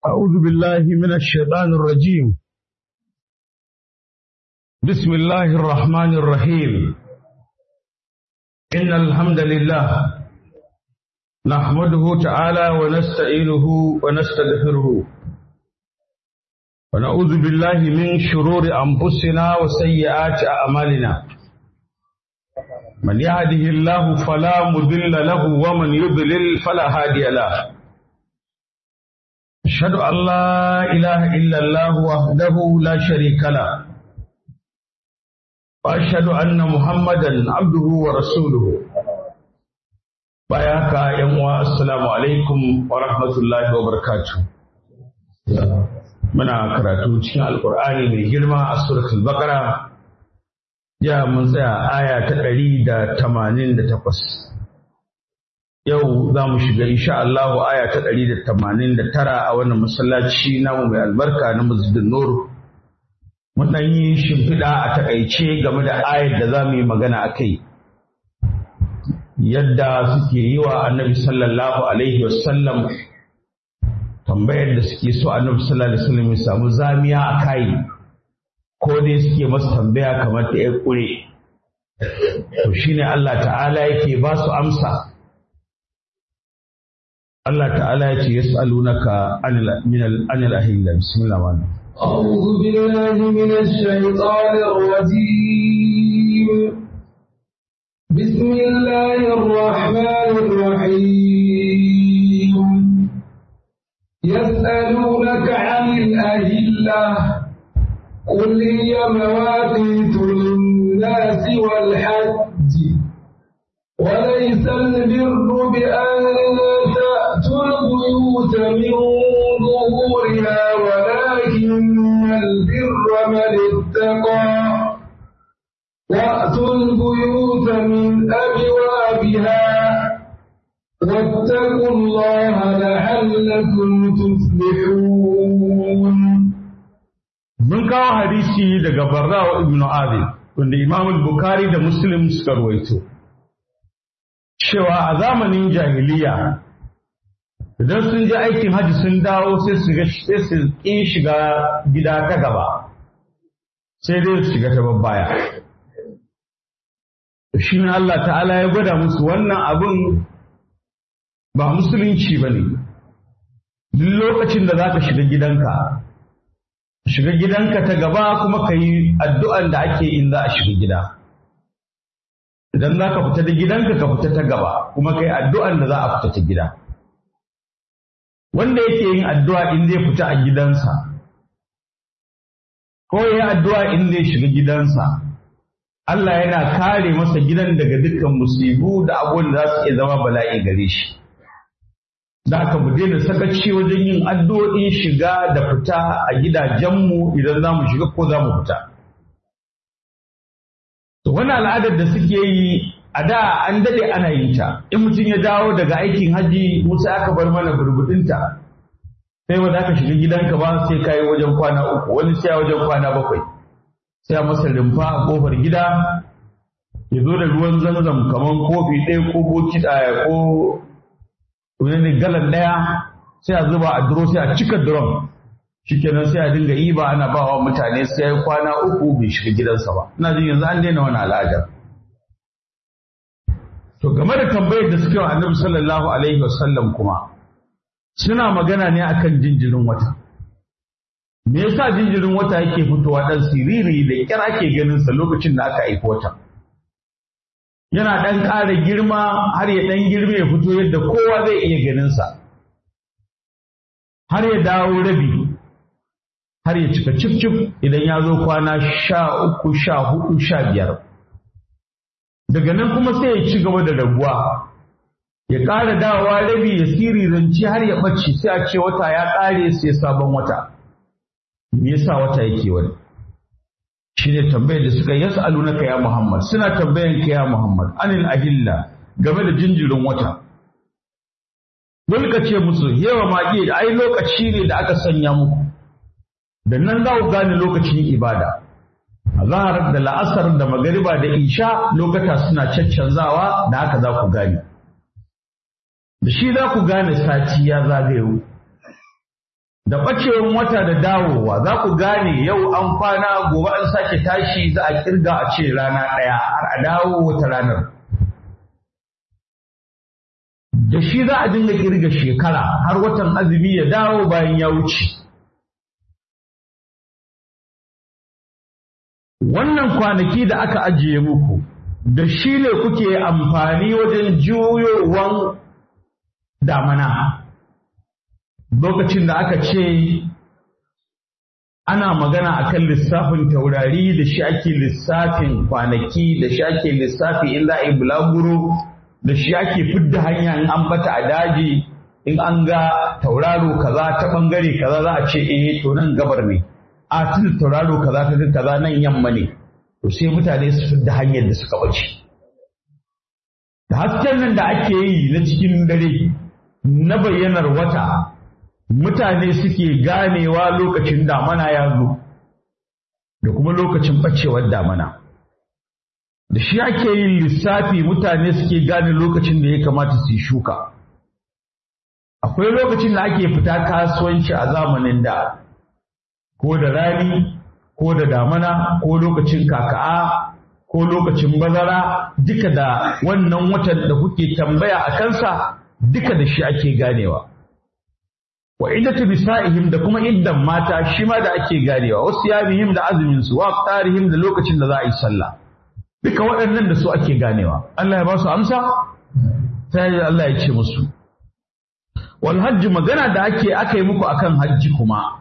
أعوذ بالله من الشيطان الرجيم بسم الله الرحمن الرحيم إن الحمد لله نحمده تعالى ونستعينه ونستغفره ونعوذ بالله من شرور أنفسنا وسيئات أعمالنا من يهده الله فلا مضل له ومن يضلل فلا هادي له أشهد أن لا إله إلا الله وحده لا شريك له وأشهد أن محمدا عبده ورسوله بياك يا السلام عليكم ورحمة الله وبركاته muna karatu cikin alkur'ani mai girma a suratul baqara ya mun tsaya aya ta ɗari da tamanin da takwas yau za mu shiga insha Allahu aya ta ɗari da tamanin da tara a wannan masallaci namu mai albarka na masjidin nur mun ɗan yi shimfiɗa a taƙaice game da ayar da za mu yi magana a kai yadda suke yi wa annabi sallallahu alaihi wasallam tambayar da suke so annabi sallallahu alaihi wasallam ya samu zamiya a kai ko dai suke masa tambaya kamar ta ya ƙure to shine Allah ta'ala yake ba su amsa Allah ta'ala ya ce yas'alunaka anil anil ahilla bismillah wa أعوذ بالله من الشيطان الرجيم بسم الله الرحمن الرحيم يسألونك عن الأهلة قل هي مواقيت للناس والحج وليس البر بأن تأتوا البيوت من ظهورها ولكن البر من اتقى وأتوا البيوت من أبوابها واتقوا الله لعلكم تفلحون mun kawo hadisi daga Barra ibn Azib wanda Imam Bukhari da Muslim suka ruwaito cewa a zamanin jahiliya idan sun je aikin hajji sun dawo sai su ga sai su ƙi shiga gida ta gaba sai dai su shiga ta babbaya shi ne Allah ta'ala ya gwada musu wannan abin ba musulunci ba ne duk lokacin da za ka shiga gidanka shiga gidanka ta gaba kuma ka yi addu'an da ake in za a shiga gida idan za ka fita da gidanka ka fita ta gaba kuma ka yi addu'an da za a fita ta gida wanda yake yin addu'a in zai fita a gidansa ko ya yi addu'a in zai shiga gidansa Allah yana kare masa gidan daga dukkan musibu da abubuwan da za su iya zama bala'i gare shi da aka mu daina sakaci wajen yin addu'o'in shiga da fita a gidajenmu idan za mu shiga ko za mu fita. To wani al'adar da suke yi a da an daɗe ana yin ta, in mutum ya dawo daga aikin haji musa aka bar mana burbuɗinta. Sai wanda aka shiga gidanka ba sai ka yi wajen kwana uku, wani sai wajen kwana bakwai. Sai a masa rumfa a ƙofar gida, ya zo da ruwan zanzam kamar kofi ɗaya ko boki ko wani galan ɗaya sai a zuba a duro sai a cika duron shikenan sai a dinga yi ba ana bawa mutane sai ya kwana uku bai shiga gidansa ba ina jin yanzu an daina wani al'ada to game da tambayar da suke wa annabi sallallahu alaihi wasallam kuma suna magana ne akan jinjirin wata me yasa jinjirin wata yake fitowa dan siriri da kyar ake ganin sa lokacin da aka aiki wata yana ɗan ƙara girma har ya ɗan girme ya fito yadda kowa zai iya ganinsa har ya dawo rabi har ya cika cif idan ya zo kwana sha uku sha hudu sha biyar daga nan kuma sai ya ci gaba da raguwa ya ƙara dawowa rabi ya siriranci har ya ɓace sai a ce wata ya ƙare sai sabon wata me yasa wata yake wani shi ne tambayar da suka yi yas'alunaka ya Muhammad suna tambayan ka ya Muhammad anil ahilla game da jinjirin wata Wani ka ce musu yawa ma iya ai lokaci ne da aka sanya muku da nan za ku gane lokacin ibada azhar da la'asar da magariba da isha lokata suna caccanzawa da haka za ku gane da shi za ku gane sati ya zagayo da ɓacewar wata da dawowa za ku gane yau an kwana gobe an sake tashi za a kirga a ce rana ɗaya har a dawo wata ranar da shi za a dinga kirga shekara har watan azumi ya dawo bayan ya wuce wannan kwanaki da aka ajiye muku da shi ne kuke amfani wajen juyowan damana lokacin da aka ce ana magana akan lissafin taurari da shi ake lissafin kwanaki da shi ake lissafi in za a yi bulaguro da shi ake fidda hanya in an bata a daji in an ga tauraro kaza ta bangare kaza za a ce eh to nan gabar ne a tun tauraro kaza ta kaza nan yamma ne to sai mutane su fidda hanyar da suka bace da hasken nan da ake yi na cikin dare na bayyanar wata mutane suke ganewa lokacin damana ya zo da kuma lokacin ɓacewar damana da shi ake yin lissafi mutane suke gane lokacin da ya kamata su yi shuka akwai lokacin da ake fita kasuwanci a zamanin da ko da rani ko da damana ko lokacin kaka'a ko lokacin bazara duka da wannan watan da kuke tambaya a kansa duka da shi ake ganewa wa iddatu nisa'ihim da kuma iddan mata shi ma da ake ganewa wasu yamihim da azumin su wa qarihim da lokacin da za a yi sallah duka waɗannan da su ake ganewa Allah ya ba su amsa sai Allah ya ce musu wal hajji magana da ake aka yi muku akan hajji kuma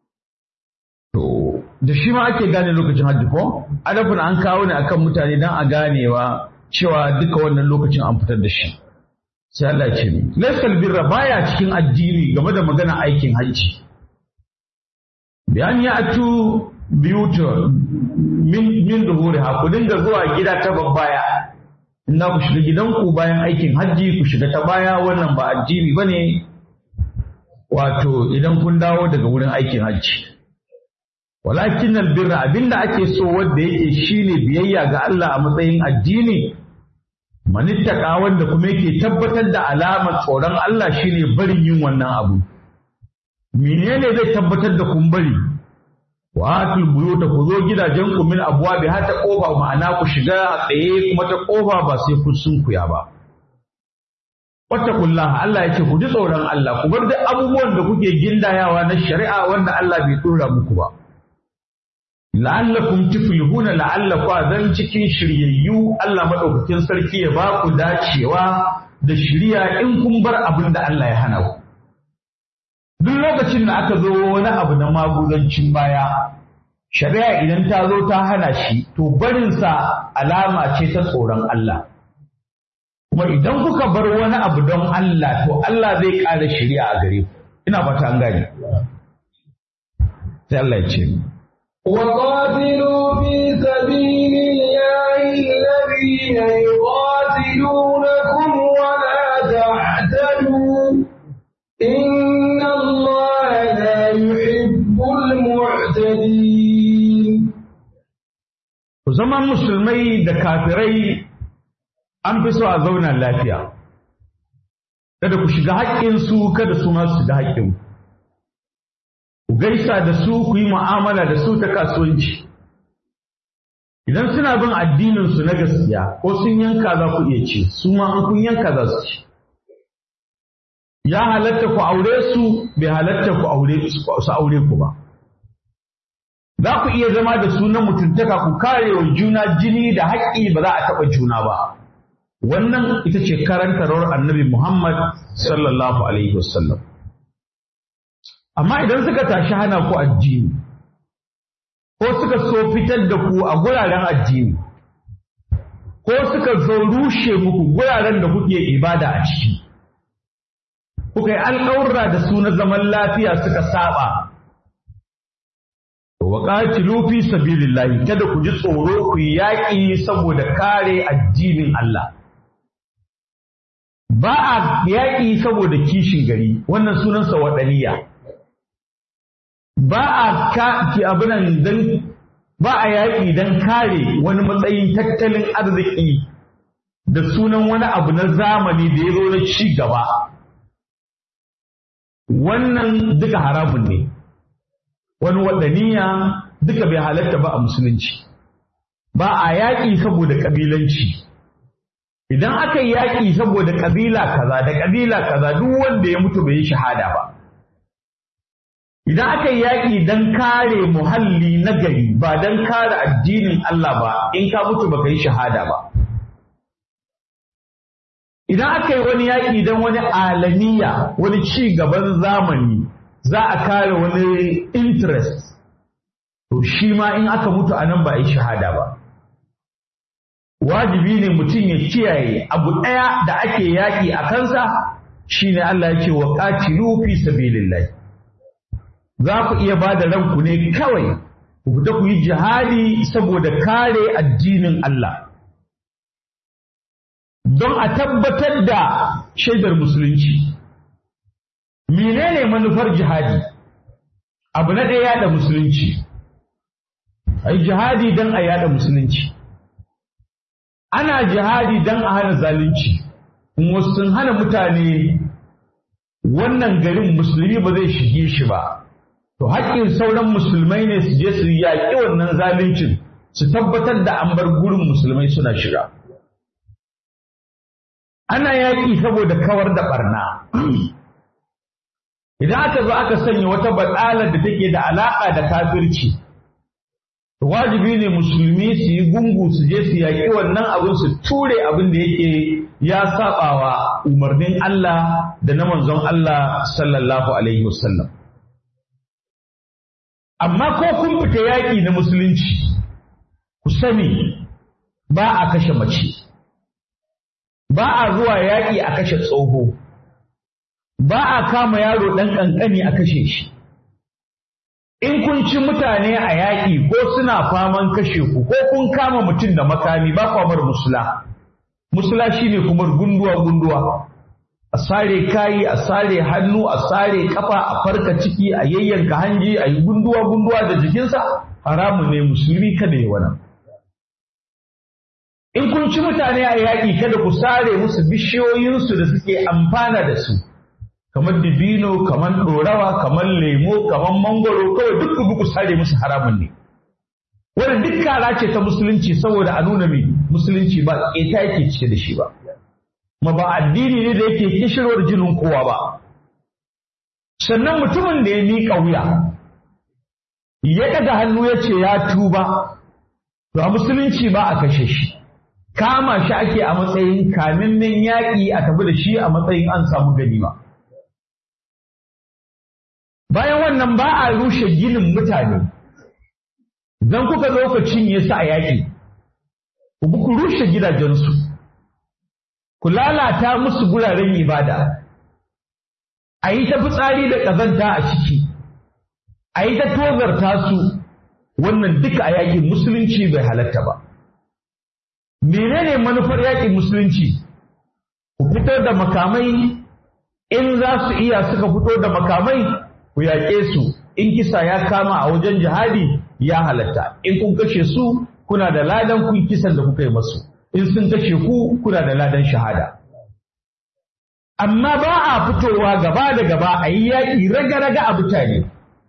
to da shi ma ake gane lokacin hajji ko adafin an kawo ne akan mutane dan a ganewa cewa duka wannan lokacin an fitar da shi sai Allah ya ce mi laysal birra baya cikin addini game da magana aikin hajji bayan ya atu biyuta min min zuhuriha ku dinga zuwa gida ta babbaya in ku shiga gidanku bayan aikin hajji ku shiga ta baya wannan ba addini bane wato idan kun dawo daga wurin aikin hajji walakin albirra abinda ake so wanda yake shine biyayya ga Allah a matsayin addini manittaka wanda kuma yake tabbatar da alamar tsoron Allah shine barin yin wannan abu menene zai tabbatar da kun bari wa atul buyuta ku zo gidajen ku min abwabi har ta kofa ma'ana ku shiga a tsaye kuma ta kofa ba sai kun sunkuya ba wattaqullaha Allah yake ku ji tsoron Allah ku bar duk abubuwan da kuke gindayawa na shari'a wanda Allah bai dora muku ba la'allakum tuflihuna la'allakum zan cikin shiryayyu Allah madaukakin sarki ya ba ku dacewa da shiriya in kun bar abin da Allah ya hana ku duk lokacin da aka zo wani abu na maguzancin baya shari'a idan ta zo ta hana shi to barinsa alama ce ta tsoron Allah kuma idan kuka bar wani abu don Allah to Allah zai ƙara shari'a a gare ku ina fata an gane sai Allah ya ce وقاتلوا في سبيل الله الذين يقاتلونكم ولا تعتدوا إن الله لا يحب المعتدين zaman musulmai da kafirai an fi so a zauna lafiya kada ku shiga haƙƙinsu kada su ma su shiga haƙƙinku ku gaisa da su ku yi mu'amala da su ta kasuwanci idan suna bin addinin su na gaskiya ko sun yanka za ku iya ce su ma an kun yanka za su ci ya halatta ku aure su bai halatta ku aure su aure ku ba za ku iya zama da su na mutuntaka ku kare wa juna jini da haƙƙi ba za a taɓa juna ba wannan ita ce karantarwar annabi Muhammad sallallahu alaihi wasallam amma idan suka tashi hana ku addini ko suka so fitar da ku a guraren addini ko suka zo rushe muku guraren da kuke ibada a ciki kuka yi alƙawurra da su na zaman lafiya suka saba wa qatilu fi sabilillahi kada ku ji tsoro ku yi yaƙi saboda kare addinin Allah ba a yaƙi saboda kishin gari wannan sunansa waɗaniya ba a ka ki abinan dan ba a yaƙi dan kare wani matsayin tattalin arziki da sunan wani abu na zamani da ya zo na ci gaba wannan duka haramun ne wani waɗaniya duka bai halatta ba a musulunci ba a yaƙi saboda ƙabilanci idan aka yi yaƙi saboda ƙabila kaza da ƙabila kaza duk wanda ya mutu bai yi shahada ba idan aka yi yaƙi don kare muhalli na gari ba don kare addinin Allah ba in ka mutu baka yi shahada ba idan aka yi wani yaƙi don wani alamiya wani ci gaban zamani za a kare wani interest to shi ma in aka mutu a nan ba a yi shahada ba wajibi ne mutum ya kiyaye abu ɗaya da ake yaƙi a kansa shine Allah ya ce wa qatilu fi sabilillah za ku iya ba da ranku ne kawai ku fita ku yi jihadi saboda kare addinin Allah don a tabbatar da shaidar musulunci menene manufar jihadi abu na ɗaya yada musulunci ai jihadi don a yada musulunci ana jihadi don a hana zalunci in wasu sun hana mutane wannan garin musulmi ba zai shige shi ba to haƙƙin sauran musulmai ne su je su yaƙi wannan zaluncin su tabbatar da an bar gurin musulmai suna shiga ana yaƙi saboda kawar da ɓarna idan aka zo aka sanya wata baɗalar da take da alaƙa da kafirci wajibi ne musulmi su yi gungu su je su yaƙi wannan abin su ture abin da yake ya saɓawa umarnin Allah da na manzon Allah sallallahu alaihi wasallam amma ko kun fita yaƙi na musulunci ku sani ba a kashe mace ba a zuwa yaƙi a kashe tsoho ba a kama yaro ɗan ƙanƙani a kashe shi in kun ci mutane a yaƙi ko suna faman kashe ku ko kun kama mutum da makami ba kwamar musula musula shine kuma gunduwa gunduwa a sare kayi a sare hannu a sare kafa a farka ciki a yayyanka hanji a yi gunduwa gunduwa da jikinsa haramun ne musulmi kada yi wannan in kun ci mutane a yaƙi kada ku sare musu bishiyoyinsu da suke amfana da su kamar dibino kamar ɗorawa kamar lemo kamar mangoro kawai duk ku ku sare musu haramun ne wannan duk kara ce ta musulunci saboda a nuna mai musulunci ba ƙeta yake cike da shi ba ma ba addini ne da yake kishirwar jinin kowa ba sannan mutumin da ya miƙa wuya ya ɗaga hannu ya ce ya tuba to a musulunci ba a kashe shi kama shi ake a matsayin kamimmin yaƙi a tafi da shi a matsayin an samu ganima bayan wannan ba a rushe ginin mutane idan kuka zo ku cinye su a yaƙi ku rushe gidajensu ku lalata musu guraren ibada a yi ta fitsari da ƙazanta a ciki a yi ta tozarta su wannan duka a yaƙin musulunci bai halatta ba menene manufar yaƙin musulunci ku fito da makamai in za su iya suka fito da makamai ku yaƙe su in kisa ya kama a wajen jihadi ya halatta in kun kashe su kuna da ladan kun kisan da kuka yi masu in sun kashe ku kuna da ladan shahada amma ba a fitowa gaba da gaba a yi yaƙi raga-raga a mutane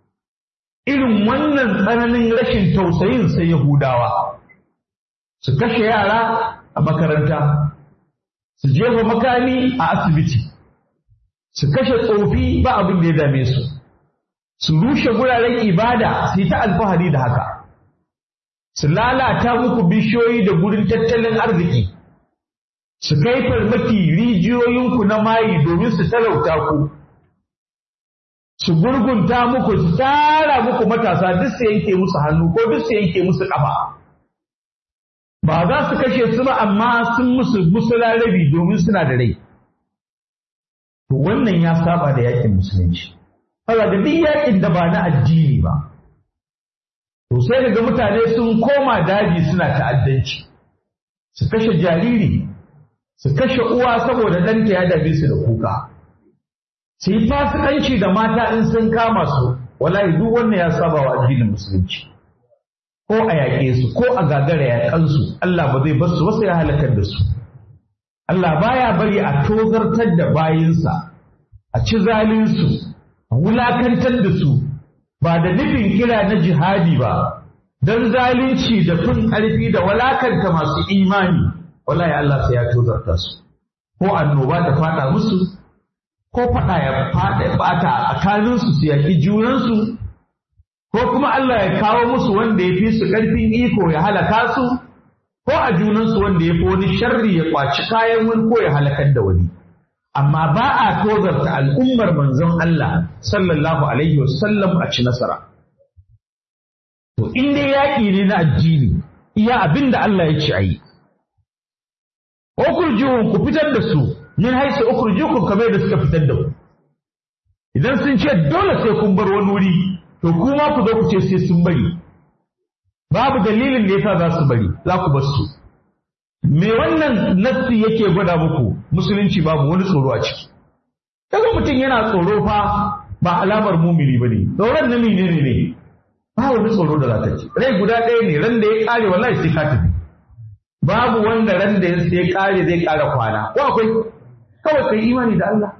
irin wannan tsananin rashin tausayin sai yahudawa su kashe yara a makaranta su jefa makami a asibiti su kashe tsofi ba abin da ya dame su su rushe guraren ibada su yi ta alfahari da haka su lalata muku bishiyoyi da gurin tattalin arziki su kai farmaki rijiyoyinku na mayi domin su talauta ku su gurgunta muku su tara muku matasa duk su yanke musu hannu ko duk su yanke musu ƙafa ba za su kashe su ba amma sun musu musularabi domin suna da rai to wannan ya saba da yakin musulunci Fala da duk yakin da ba na addini ba to sai daga mutane sun koma daji suna ta'addanci su kashe jariri su kashe uwa saboda ɗanta ya dame su da kuka su yi fasikanci da mata in sun kama su wallahi duk wannan ya saba wa addinin musulunci ko a yaƙe su ko a gagara yaƙansu Allah ba zai basu wasu ya halakar da su Allah baya bari a tozartar da bayinsa a ci zalinsu wulakantar da su ba da nufin kira na jihadi ba don zalunci da fin ƙarfi da walakanta masu imani wallahi Allah sai ya tozarta su ko annoba ta fada musu ko fada ya fada bata a tsakaninsu su yaki junansu ko kuma Allah ya kawo musu wanda ya fi su ƙarfin iko ya halaka su ko a junansu wanda ya fi wani sharri ya kwaci kayan wani ko ya halakar da wani amma ba a tozarta al'ummar manzon Allah sallallahu alaihi wasallam a ci nasara to in dai yaƙi ne na addini iya abin da Allah ya ce a yi ukurjuhun ku fitar da su min haisa ukurjukum kamar da suka fitar da ku idan sun ce dole sai kun bar wani wuri to kuma ku zo ku ce sai sun bari babu dalilin da yasa za su bari za ku bar su me wannan nassi yake gwada muku musulunci babu wani tsoro a ciki kaga mutum yana tsoro fa ba alamar mumini bane tsoron na menene ne ba wani tsoro da za ta ci rai guda ɗaya ne ran da ya kare wallahi sai ka tafi babu wanda ran da ya kare zai kara kwana ko akwai kawai kai imani da Allah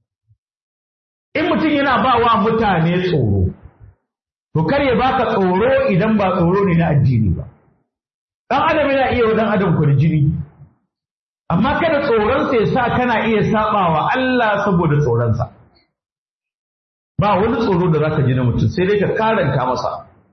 in mutum yana ba wa mutane tsoro to kar ya baka tsoro idan ba tsoro ne na addini ba dan adam yana iya wa dan adam kurjini amma kada tsoronsa ya sa kana iya sabawa Allah saboda tsoronsa ba wani tsoro da zaka ji na mutum sai dai ka karanta masa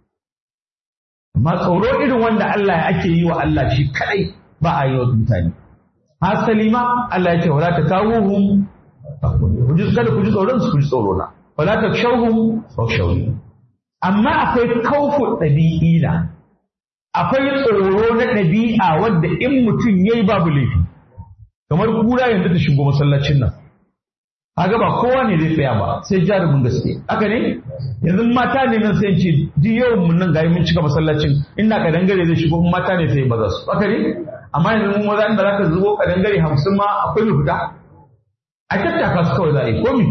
amma tsoro irin wanda Allah ya ake yi wa Allah shi kadai ba a yi wa mutane hasali ma Allah ya ce wala ta kawuhum ku ji kada ku ji tsoron su ku ji tsoro na wala ta shauhum wa shauhum amma akwai kaufu ɗabi'ina akwai tsoro na ɗabi'a wanda in mutum ya yi babu laifi kamar kura yanzu ta shigo masallacin nan kaga ba kowa ne zai tsaya ba sai jarumin gaske haka ne yanzu mata ne nan sai ce duk yawan mun nan gayi mun cika masallacin ina kadangare zai shigo mata ne sai maza su haka ne amma yanzu mun maza inda zaka zubo kadangare hamsin ma akwai mai fita a tattaka su kawai za a yi komi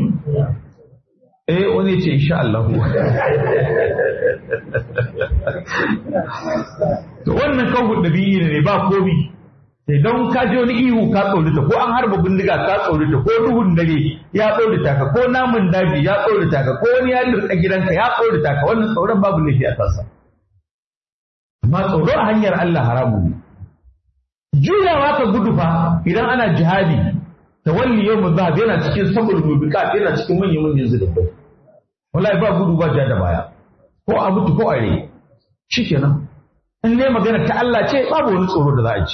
eh wani ce insha Allah to wannan kawo dabi'i ne ba komi sai don ka ji wani ihu ka tsorita ko an harba bindiga ka tsorita ko duhun dare ya tsorita ka ko namun daji ya tsorita ka ko wani ya lurka gidanka ya tsorita ka wannan tsoron babu laifi a kansa amma tsoro a hanyar Allah haramu ne juyawa ka gudu fa idan ana jihadi tawalli yau mazhab yana cikin sabul mubiqat yana cikin manyan manyan zulubai wallahi ba gudu ba ja da baya ko a mutu ko a rai shikenan in ne magana ta Allah ce babu wani tsoro da za a ci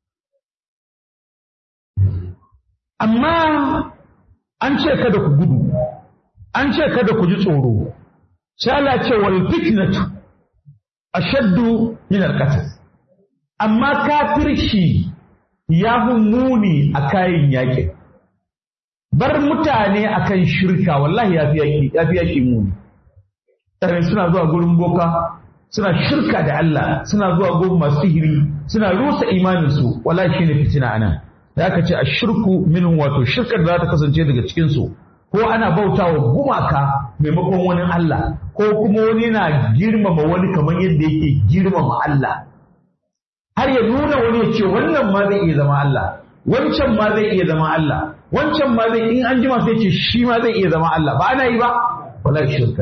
amma an ce kada ku gudu an ce kada ku ji tsoro sai Allah ce wal fitnatu ashaddu min al-qatl amma kafirci ya fi muni a kayan yaƙi bar mutane akan shirka wallahi ya fi yaƙi ya fi yaƙi muni tare suna zuwa gurin boka suna shirka da Allah suna zuwa gurin masu sihiri suna rusa imaninsu wallahi shine fitina anan da aka ce a shirku minin wato shirkar da za ta kasance daga cikinsu ko ana bautawa gumaka maimakon wani Allah ko kuma wani na girmama wani kamar yadda yake girmama Allah har ya nuna wani ya ce wannan ma zai iya zama Allah wancan ma zai iya zama Allah wancan ma zai in an jima sai ce shi ma zai iya zama Allah ba ana yi ba wala shirka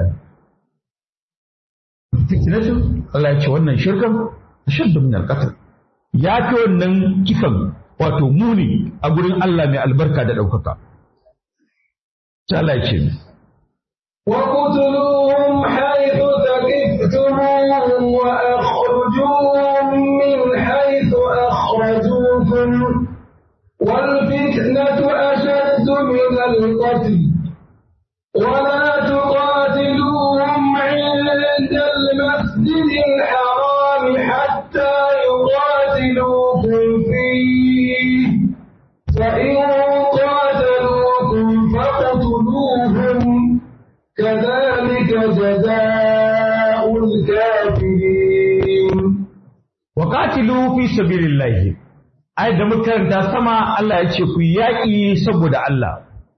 fitnatu Allah ya ce wannan shirkan ashaddu min al-qatl ya fi wannan kisan wato muni a gurin Allah mai albarka da ɗaukaka. Ta Allah ya ce وقتلوهم حيث ثقفتموهم وأخرجوهم من حيث أخرجوكم والفتنة أشد من القتل ولا تقاتلوهم عند المسجد الحرام حتى يقاتلوكم فيه فإن قاتلوكم فاقتلوهم كذلك جزاء الكافرين وقاتلوا في سبيل الله ai da muka karanta sama Allah ya ce ku yaƙi saboda Allah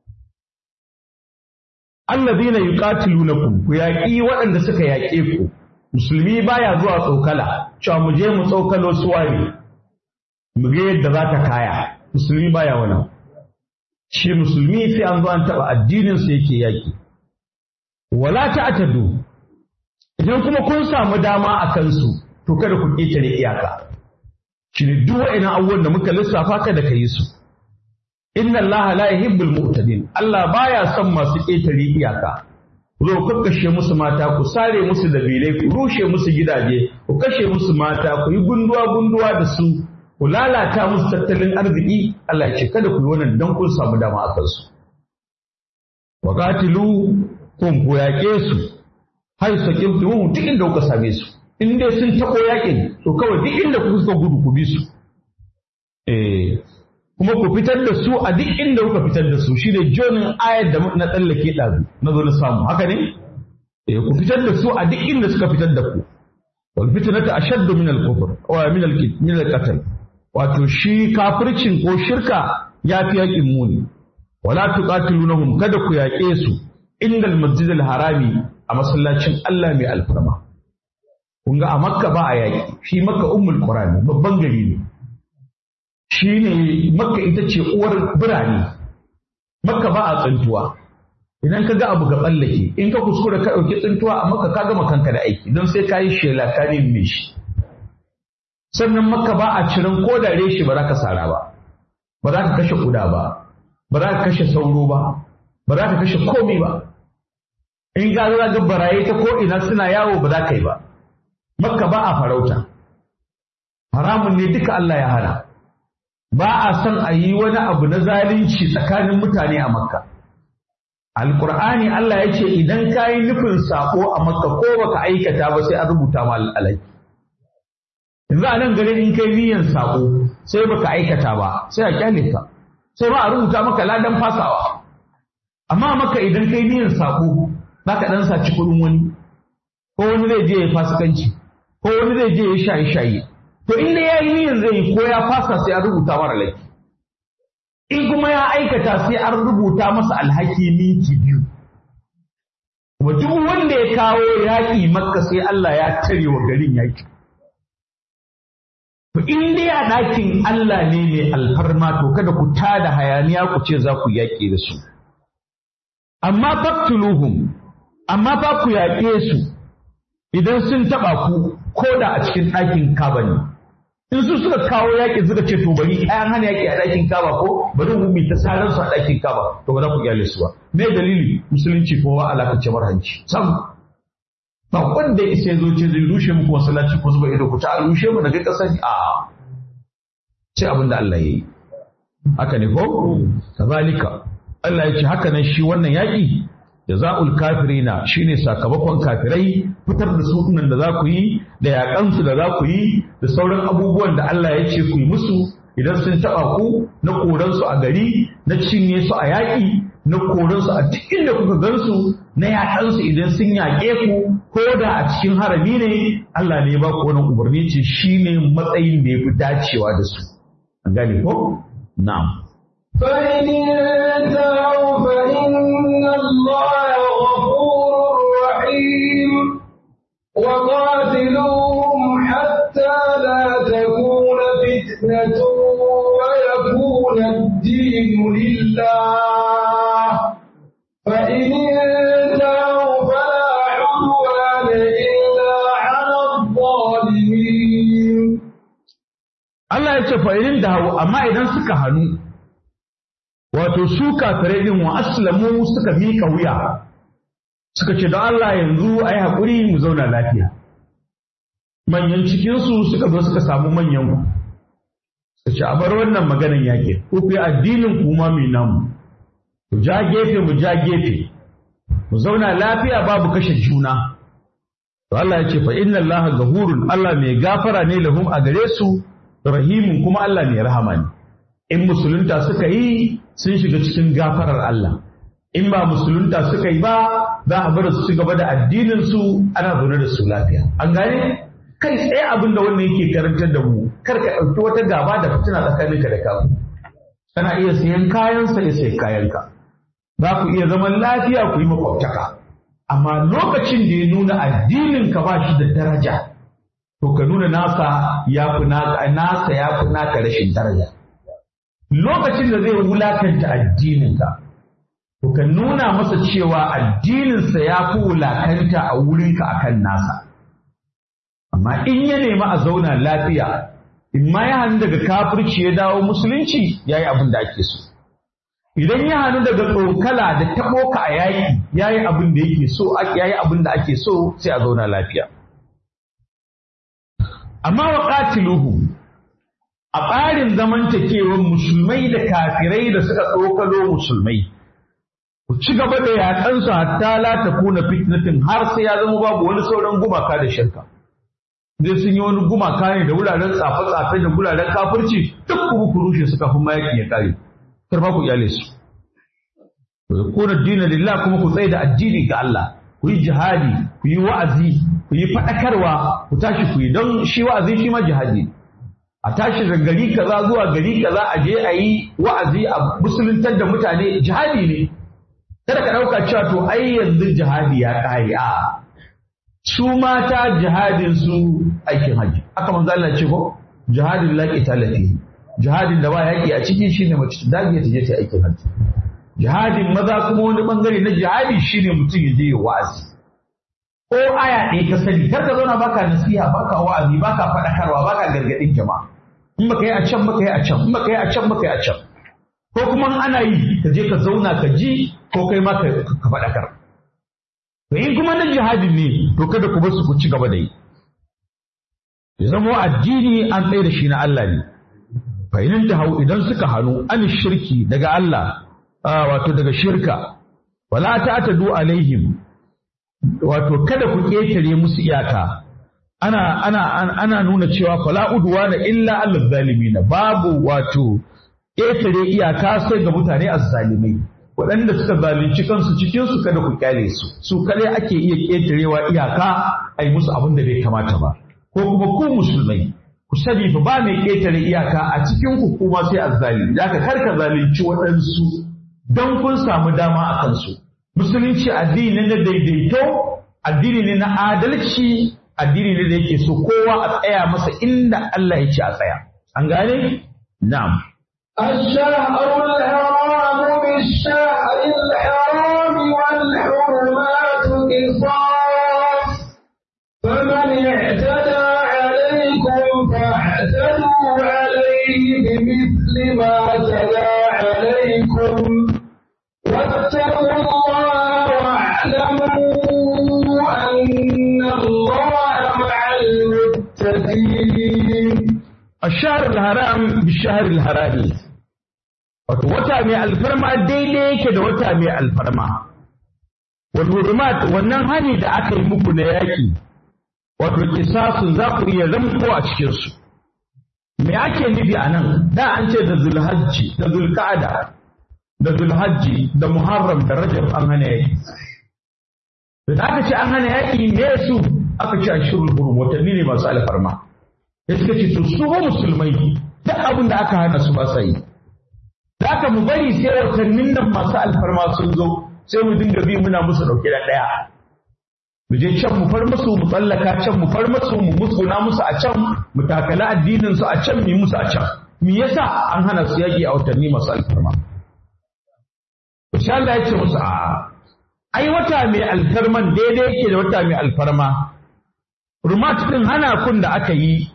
allazina yuqatilunakum ku yaƙi waɗanda suka yaƙe ku musulmi baya zuwa tsokala cewa mu je mu tsokalo suwaye mu ga yadda za ta kaya musulmi baya wannan shi musulmi sai an zo an taɓa addinin sa yake yaƙi wala ta'tadu idan kuma kun samu dama a kansu to kada ku ƙetare iyaka shi ne duk wa'annan abubuwan da muka lissafa kada ka yi su inna Allah la yuhibbul mu'tadin Allah baya son masu ƙetare iyaka ku zo ku kashe musu mata ku sare musu dabilai ku rushe musu gidaje ku kashe musu mata ku yi gunduwa gunduwa da su ku lalata musu tattalin arziki Allah ya ce kada ku yi wannan dan kun samu dama a kansu wa qatilu kun ku yaƙe su har sakin duk inda kuka same su in dai sun taɓo yakin to kawai duk inda kuka suka gudu ku bi su eh kuma ku fitar da su a duk inda kuka fitar da su shi ne jonin ayar da na tsallake ɗazu na zo na samu haka ne eh ku fitar da su a duk inda suka fitar da ku wal fitnatu ashaddu min al kufr wa min al min al qatl wato shi kafircin ko shirka ya fi yakin muni wala tuqatilunhum kada ku yaƙe su indal masjidil harami a masallacin Allah mai alfarma kun ga a makka ba a yaƙi shi makka ummul qur'ani babban gari ne shi ne makka ita ce uwar birane makka ba a tsintuwa idan ka ga abu ga tsallake in ka kuskura ka ɗauki tsintuwa a makka ka gama kanka da aiki don sai ka yi shela ka nemi shi sannan makka ba a ciran ko da reshe ba za ka sara ba ba za ka kashe kuda ba ba za ka kashe sauro ba ba za ka kashe komai ba in ga ga baraye ta ko ina suna yawo ba za ka yi ba makka ba a farauta haramun ne duka Allah ya hana ba a son a yi wani abu na zalunci tsakanin mutane a makka alkur'ani Allah ya ce idan ka yi nufin sako a makka ko baka aikata ba sai an rubuta ma alaki yanzu a nan garin in kai niyyar sako sai baka aikata ba sai a kyale ka sai ba a rubuta maka ladan fasawa amma maka idan kai niyyar sako za ka dan saci kuɗin wani ko wani zai je ya fasikanci ko wani zai je ya shaye shaye to in dai ya yi niyyar zai yi ko ya fasa sai an rubuta mara laifi in kuma ya aikata sai an rubuta masa alhaki minti biyu kuma duk wanda ya kawo yaƙi makka sai Allah ya tare wa garin yaƙi to in dai a ɗakin Allah ne mai alfarma to kada ku tada hayaniya ku ce za ku yaƙi da su amma faktuluhum amma fa ku yaƙe su idan sun taɓa ku ko da a cikin ɗakin kaba ne in su suka kawo yaƙi suka ce to bari ayan hana yaƙi a ɗakin kaba ko bari mu bi ta sarar su a ɗakin kaba to ba za ku kyale su ba me dalili musulunci ko wa alaka ce hanci sam ba wanda ya isa zo ce zai rushe muku masallaci ko zuba ido ku ta rushe mu daga ƙasar a ce abin da Allah ya yi haka ne ko kazalika Allah ya ce haka nan shi wannan yaƙi jaza'ul kafirina shine sakamakon kafirai fitar da su da za ku yi da yaƙansu da za ku yi da sauran abubuwan da Allah ya ce ku yi musu idan sun taɓa ku na koransu a gari na cinye su a yaƙi na koransu a duk inda kuka gansu na yaƙansu idan sun yaƙe ku ko da a cikin harami ne Allah ne ya ba ku wannan umarni ce shine matsayin da ya fi dacewa da su an gane ko na'am فإن انتهوا فإن الله غفور رحيم وقاتلوهم حتى لا تكون فتنة ويكون الدين لله فإن انتهوا فلا عدوان إلا على الظالمين Allah ya ce fa'irin da hau amma idan suka hannu wato su kafirai din wa aslamu suka mika wuya suka ce don Allah yanzu a yi haƙuri mu zauna lafiya manyan cikinsu suka zo suka samu manyan ku suka ce a bar wannan maganan yaƙi ko ku yi addinin kuma mai namu ku ja gefe mu ja gefe mu zauna lafiya babu kashe juna to Allah ya ce fa inna Allah gahurun Allah mai gafara ne lahum a gare su rahimun kuma Allah mai rahama ne in musulunta suka yi sun shiga cikin gafarar Allah in ba musulunta suka yi ba za a bar su ci gaba da addinin su ana zaune da su lafiya an gane kai tsaye abin da wannan yake karantar da mu kar ka ɗauki wata gaba da fitina tsakaninka da kamu kana iya sayan kayan sa ya sayi kayanka za ku iya zaman lafiya ku yi makwabtaka amma lokacin da ya nuna addinin ka ba shi da daraja to ka nuna nasa ya fi naka nasa ya fi naka rashin daraja lokacin da zai wulakanta addininka to ka nuna masa cewa addininsa ya fi wulakanta a wurinka akan nasa amma in ya nemi a zauna lafiya in ma ya hannu daga kafirci ya dawo musulunci ya yi abin da ake so idan ya hannu daga tsokala da taɓo ka a yaƙi ya yi abin da yake so ya yi abin da ake so sai a zauna lafiya amma wa ƙatiluhu a tsarin zamantakewar musulmai da kafirai da suka tsokalo musulmai ku ci gaba da yaƙansu hatta la ta kuna fitnatin har sai ya zama babu wani sauran gumaka da shirka dai sun yi wani gumaka ne da wuraren tsafe-tsafe da wuraren kafirci duk kuma ku rushe su kafin mayaƙi ya kare kar ba ku iyale su ku kuna dina lillah kuma ku tsaye da addini ga Allah ku yi jihadi ku yi wa'azi ku yi faɗakarwa ku tashi ku yi don shi wa'azi shi ma jihadi a tashi daga gari kaza zuwa gari kaza a je a yi wa'azi a musuluntar da mutane jihadi ne kada ka ɗauka cewa to ai yanzu jihadi ya ƙare a su mata jihadin su aikin haji aka manzo Allah ce ko jihadin la qitalati jihadin da ba yaki a ciki shine mace ta dage ta je ta aikin haji jihadin maza kuma wani bangare na jihadi shine mutum ya je ya wa'azi ko aya ɗaya ka sani kar ka zauna baka nasiha baka wa'azi baka faɗakarwa baka gargaɗin jama'a in baka yi a can baka yi a can in baka yi a can baka yi a can ko kuma ana yi ka je ka zauna ka ji ko kai ma ka faɗakar to in kuma na jihadin ne to kada ku bar su ku ci gaba da yi ya zama addini an tsaye da shi na Allah ne fa in ta hau idan suka hannu an shirki daga Allah wato daga shirka wala ta'tadu alaihim wato kada ku ƙetare musu iyaka ana ana ana nuna cewa fala udwana illa alal zalimin babu wato ƙetare iyaka sai ga mutane azzalimai waɗanda suka zalunci kansu cikin su kada ku kyale su su kadai ake iya ƙetarewa iyaka a yi musu abin da bai kamata ba ko kuma ku musulmai ku sani fa ba mai ƙetare iyaka a cikin ku kuma sai azzalimi da ka karka zalunci waɗansu don kun samu dama a kansu musulunci addini ne na daidaito addini ne na adalci addini ne da yake so kowa a tsaya masa inda Allah ya ce a tsaya an gane na'am الشهر الحرام بالشهر الحرام والحرمات قصاص فمن اعتدى عليكم فاعتدوا عليه بمثل ما اعتدى عليكم واتقوا الله واعلموا أن الله مع المتقين الشهر الحرام بالشهر الحرام wato wata mai alfarma daidai yake da wata mai alfarma wal wannan hani da aka yi muku na yaƙi wato kisasun za ku iya ramko a cikin su me ake nufi a nan da an ce da zulhajji da zulqa'ada da zulhajji da muharram da rajab an hana yaƙi da aka ce an hana yaƙi me su aka ce ashirul hurum watanni ne masu alfarma ya suka ce to su ba musulmai duk abin da aka hana su ba sa yi da aka mu bari sai watannin nan masu alfarma sun zo sai mu dinga bi muna musu ɗauke da ɗaya mu je can mu far musu mu tsallaka can mu far musu mu musguna musu a can mu takala addinin su a can mu musu a can me yasa an hana su yaƙi a watanni masu alfarma insha Allah ya ce musu a ai wata mai alfarman daidai yake da wata mai alfarma rumat din hana kun da aka yi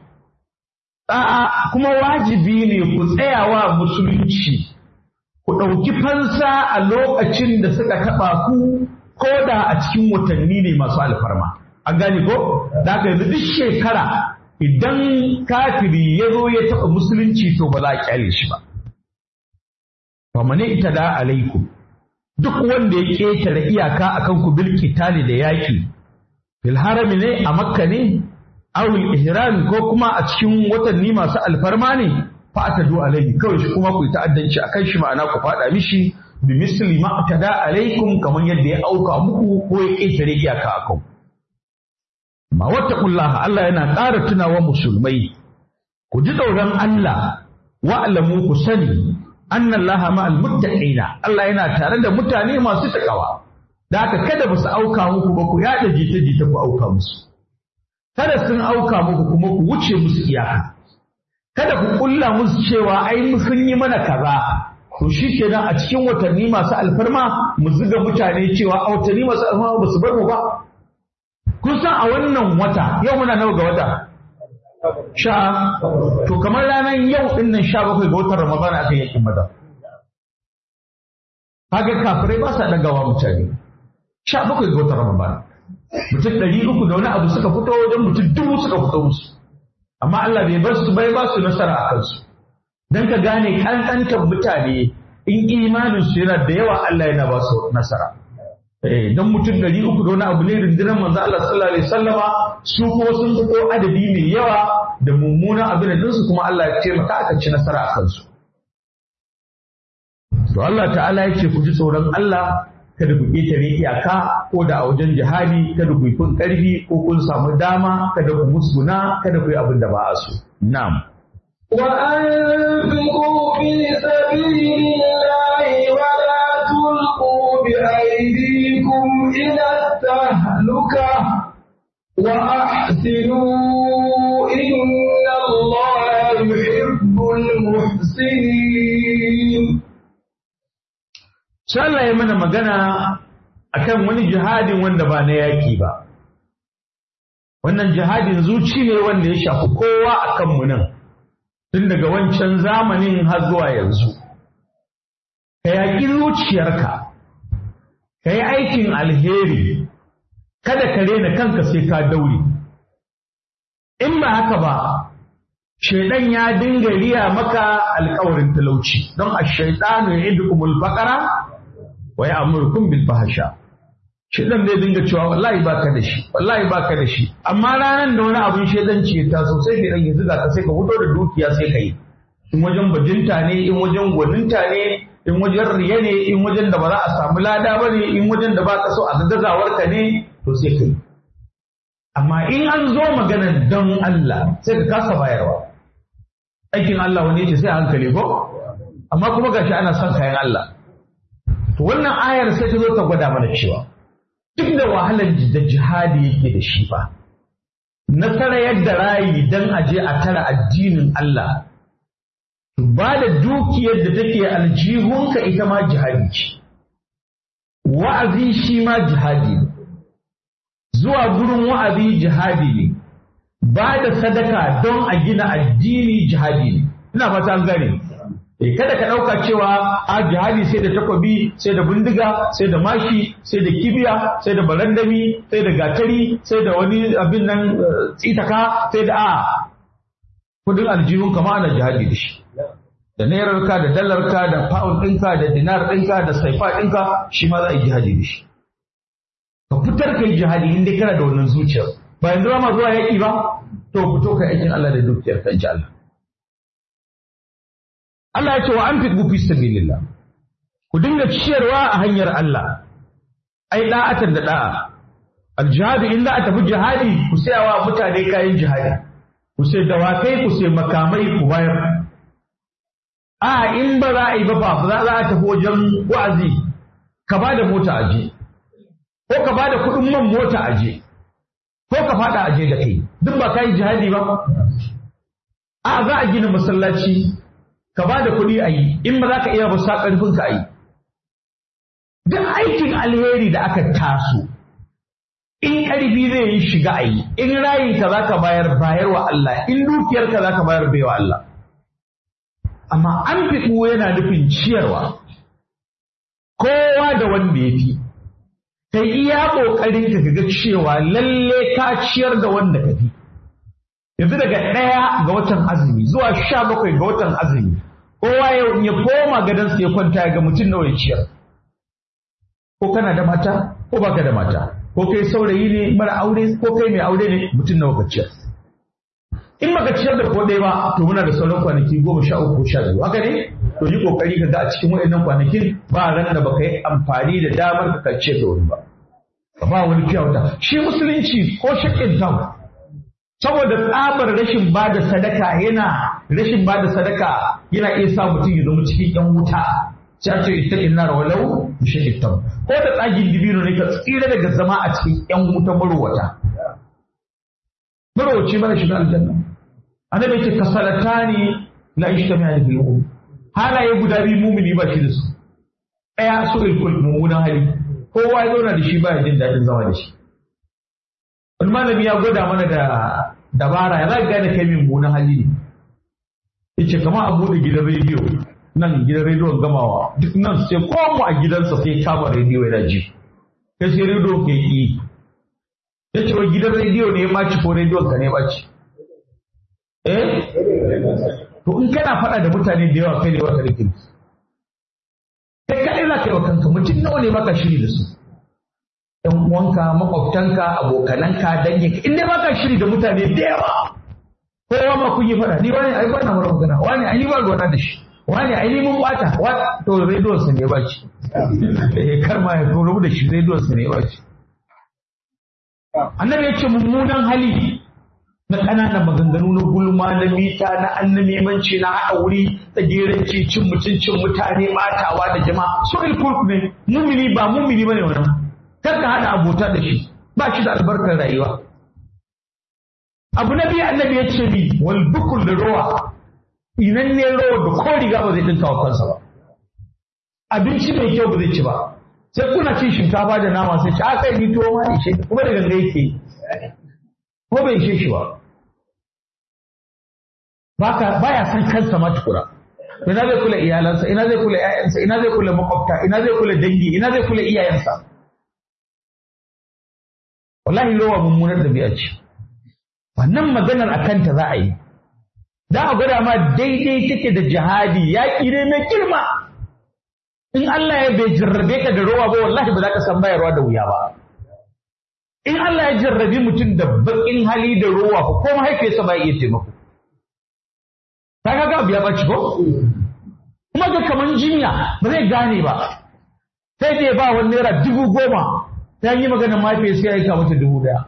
a'a kuma wajibi ne ku tsayawa musulunci ku ɗauki fansa a lokacin da suka taɓa ku ko da a cikin watanni ne masu alfarma an gane ko da aka yanzu duk shekara idan kafiri ya zo ya taɓa musulunci to ba za a kyale shi ba famane ita da alaikum duk wanda ya ƙetare iyaka akan ku bil qitali da yaƙi fil harami ne a makka ne awil ihram ko kuma a cikin watanni masu alfarma ne fa atadu alaihi kawai shi kuma ku yi ta'addanci akan shi ma'ana ku fada mishi bi misli ma atada alaikum kamar yadda ya auka muku ko ya ƙetare iyaka akan ma wattaqullaha Allah yana ƙara tunawa musulmai ku ji tsoron Allah wa'lamu ku sani anna Allah ma'al muttaqina Allah yana tare da mutane masu takawa da haka kada ba su auka muku ba ku yada jita-jita ku auka musu kada sun auka muku kuma ku wuce musu iyaka kada ku kulla musu cewa ai sun yi mana kaza to shi kenan a cikin watanni masu alfarma mu zuga mutane cewa a watanni masu alfarma ba su bar mu ba kun san a wannan wata yau muna nawa ga wata sha to kamar ranar yau din nan sha bakwai ga watan ramadana aka yi maza kaga kafirai ba sa dagawa mutane sha bakwai ga watan ramadana mutum ɗari uku da wani abu suka fito wajen mutum dubu suka fito musu amma Allah bai bar su bai ba su nasara a kansu dan ka gane kankantar mutane in imanin su yana da yawa Allah yana ba su nasara eh dan mutum ɗari uku da wani abu ne rundunar manzo Allah sallallahu alaihi wasallama su kuma sun fito adadi mai yawa da mummunan abin da su kuma Allah ya taimaka aka ci nasara a kansu to Allah ta'ala ya ce ku ji tsoron Allah kada ku ƙetare iyaka ko da a wajen jihadi kada ku yi kun ƙarfi ko kun samu dama kada ku musguna kada ku yi abin da ba a so na'am وأنفقوا في سبيل الله ولا تلقوا بأيديكم إلى التهلكة وأحسنوا إن الله يحب المحسنين sai Allah ya mana magana akan wani jihadin wanda ba na yaƙi ba wannan jihadin zuci ne wanda ya shafi kowa a kanmu nan tun daga wancan zamanin har zuwa yanzu ka yaƙi zuciyarka ka yi aikin alheri kada ka rena kanka sai ka daure in ba haka ba shaidan ya dinga riya maka alkawarin talauci don a shaidanu ya idukumul faqara wa ya'murukum bil fahsha shaidan zai dinga cewa wallahi baka da shi wallahi baka da shi amma ranan da wani abun shaidanci ya taso sai ka ya zuga ka sai ka fito da dukiya sai ka yi in wajen bajinta ne in wajen gwaninta ne in wajen riya ne in wajen da ba za a samu lada ba ne in wajen da ba ka so a gagazawar ka ne to sai ka yi amma in an zo maganar don Allah sai ka kasa bayarwa aikin Allah wani ce sai a hankali ko amma kuma gashi ana son kayan Allah to wannan ayar sai ta zo ta gwada mana cewa duk da wahalar da jihadi yake da shi fa nasara yadda rayi dan aje a tara addinin Allah ba da dukiyar da take aljihunka ita ma jihadi ce wa'azi shi ma jihadi ne zuwa gurin wa'azi jihadi ne ba da sadaka don a gina addini jihadi ne ina fata an gane eh kada ka dauka cewa a jihadi sai da takobi sai da bindiga sai da mashi sai da kibiya sai da barandami sai da gatari sai da wani abin nan tsitaka sai da a kudin aljihun kama ana jihadi da shi da nairarka da dalarka da pound ɗinka da dinar ɗinka da saifa ɗinka shi ma za a yi jihadi da shi ka fitar ka yi jihadi inda kana da wannan zuciyar ba yanzu ba ma zuwa yaƙi ba to fito ka aikin Allah da dukiyar ka insha Allah Allah ya ce wa an fi fi sabilillah ku dinga ciyarwa a hanyar Allah ai da'atan da da'a aljihadu in za a tafi jihadi ku sayawa mutane kayan jihadi ku sai dawakai ku sai makamai ku bayar a in ba za a yi ba ba za a tafi wajen wa'azi ka ba da mota aje ko ka ba da kuɗin man mota aje ko ka faɗa aje da kai duk ba ka yi jihadi ba a za a gina masallaci ka ba da kuɗi a yi in ba za ka iya ba sa ƙarfin ka a yi duk aikin alheri da aka taso in ƙarfi zai yi shiga a yi in rayin ka za ka bayar bayar wa Allah in dukiyar ka za ka bayar bai wa Allah amma an fi yana nufin ciyarwa kowa da wanda ya fi kai iya ƙoƙarin ka ga cewa lalle ka ciyar da wanda ka fi yanzu daga ɗaya ga watan azumi zuwa sha bakwai ga watan azumi kowa ya koma gadonsa ya kwanta ya ga mutum nawa ya ciyar ko kana da mata ko baka da mata ko kai saurayi ne mara aure ko kai mai aure ne mutum nawa ka ciyar in baka ciyar da ko ɗaya ba to muna da sauran kwanaki goma sha uku sha biyu haka ne to yi kokari ka ga a cikin waɗannan kwanakin ba ran da baka yi amfani da damar ka ciyar da wani ba ka ba wani kyauta shi musulunci ko shakin tawa saboda tsabar rashin ba da sadaka yana rashin ba da sadaka yana iya sa mutum ya zama cikin yan wuta sai a ce ita inna walau bi tam ko da tsagin dibino ne ka tsira daga zama a cikin yan wuta marowata marowaci mana shiga aljanna annabi ce kasalatani la ishtami'a fil um halaye guda biyu mumini ba shi da su ɗaya su ilkul mummunan hali kowa ya zauna da shi ba ya jin daɗin zama da shi wani malami ya gwada mana da dabara ya za ka gane kai mummunan hali ne yace kamar a buɗe gidan rediyo nan gidan rediyon gamawa duk nan sai ko mu a gidansa sai kama rediyo yana ji kai sai rediyo ke yi ya ce wa gidan rediyo ne ya ɓaci ko rediyon ka ne ya ɓaci eh to in kana faɗa da mutane da yawa kai ne baka da kirki kai kaɗai za ka yi wa kanka mutum nawa ne baka shiri da su ɗan uwanka makwabtanka abokananka danginka in dai baka shiri da mutane da yawa kowa ma kun yi faɗa ni wani ai bana mara magana wani ai ni ba ruwana da shi wani ai ni mun bata wa to rediyon sa ne ba ci eh kar ma ya rubu da shi rediyon sa ne ba ci annabi ya ce mummunan hali na ƙananan maganganu na gulma na mita na annamimanci na haɗa wuri tsagiranci cin mutuncin mutane ɓatawa da jama'a so ilkulk ne mumini ba mumini bane wannan kar ka haɗa abota da shi ba shi da albarkar rayuwa abu na biyu annabi ya ce ni wal bukul da rowa inan ne rowa da ko riga ba zai dinka wa kansa ba abinci mai kyau ba zai ci ba sai kuna cin shinkafa da nama sai ci a kai ni tuwo ma ishe kuma da ganga yake ko bai ishe shi ba baka baya san kansa ma tukura ina zai kula iyalansa ina zai kula ƴaƴansa ina zai kula makwabta ina zai kula dangi ina zai kula iyayensa wallahi rowa mummunar dabi'a ce wannan maganar a kanta za a yi za a gwada ma daidai take da jihadi yaƙi ne mai girma in Allah ya bai jarrabe ka da rowa ba wallahi ba za ka san bayarwa da wuya ba in Allah ya jarrabi mutum da baƙin hali da rowa ko ko mahaifiyarsa ba iya taimako ta ga ga biya baci ko kuma ga kaman jinya ba zai gane ba sai dai ba wani naira dubu goma ta yi maganar mahaifiyarsa ya aika mata dubu daya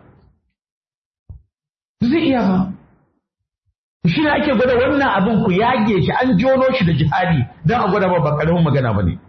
zai iya ba shi ne ake gwada wannan abin ku yage shi an jono shi da jihadi don a gwada ba ba karamin magana ba ne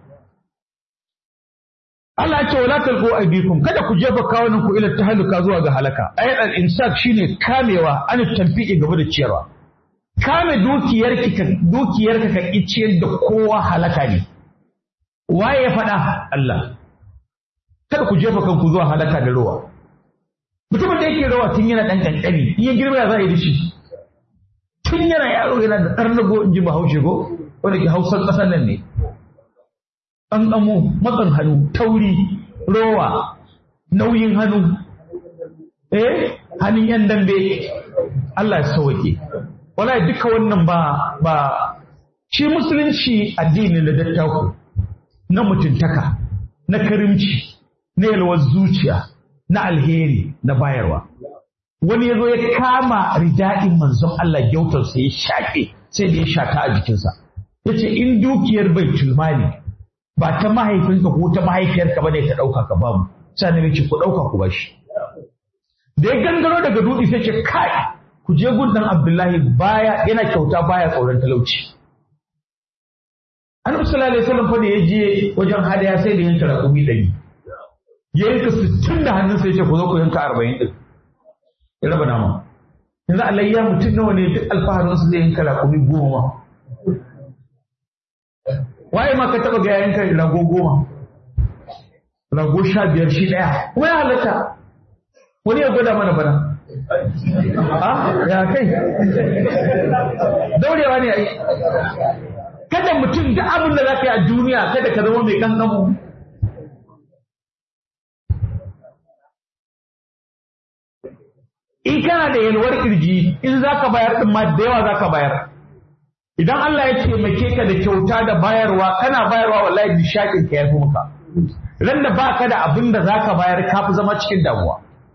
Allah ya ce wala talqu aydikum kada ku jefa kawunan ku ila tahalluka zuwa ga halaka ayat al-imsak shine kamewa an tanfi'i gaba da ciyarwa kame dukiyarki ka dukiyarka ka ciyar da kowa halaka ne waye ya faɗa Allah kada ku jefa kanku zuwa halaka da ruwa mutumin da yake rawa tun yana ɗan ƙanƙani in ya girma ya za a yi da shi tun yana yaro yana da ɗarnago in ji bahaushe ko wanda ke hausar ƙasar nan ne ƙanƙamo matsan hannu tauri rowa nauyin hannu eh hannun yan dambe Allah ya sauke wala duka wannan ba ba shi musulunci addini na dattako na mutuntaka na karimci na yalwar zuciya na alheri na bayarwa wani ya zo ya kama ridaɗin manzon Allah gyautarsa ya shaƙe sai da ya shata a jikinsa ya ce in dukiyar bai tulmali ba ta mahaifinka ko ta mahaifiyarka ba ne ka ɗauka ka bamu sai na ce ku ɗauka ku bashi da ya gangaro daga dutse sai ce kai ku je gundan Abdullahi baya yana kyauta baya tsoron talauci Annabi sallallahu alaihi wasallam fa da ya je wajen hadaya sai da yanka raƙumi ɗari ya yanka sittin da hannun sai ce ku zo ku yanka arba'in ɗin ya raba nama yanzu alayya mutum nawa ne duk alfaharinsu zai yanka raƙumi goma waye ma ka taɓa ga ya yanka rago goma rago sha biyar shi ɗaya kuma ya halatta wani ya gwada mana bana a ya kai daurewa ne a yi kada mutum duk abin da za ka yi a duniya kada ka zama mai kankamu in kana da yalwar kirji in za ka bayar ɗin ma da yawa za ka bayar idan Allah ya taimake ka da kyauta da bayarwa kana bayarwa wallahi nishaɗin ka yafi maka ran da baka da abin da za ka bayar ka fi zama cikin damuwa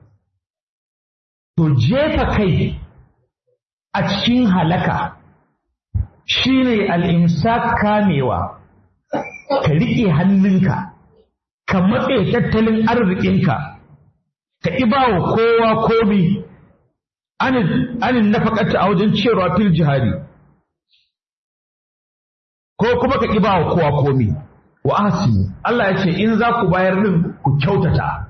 to jefa kai a cikin halaka shine al'imsak kamewa ka riƙe hannunka ka matse tattalin arzikinka ka iba wa kowa komi anin nafakata a wajen cewa fil jihadi ko kuma ka ƙiba wa kowa komi wa ahsinu Allah ya ce in za ku bayar din ku kyautata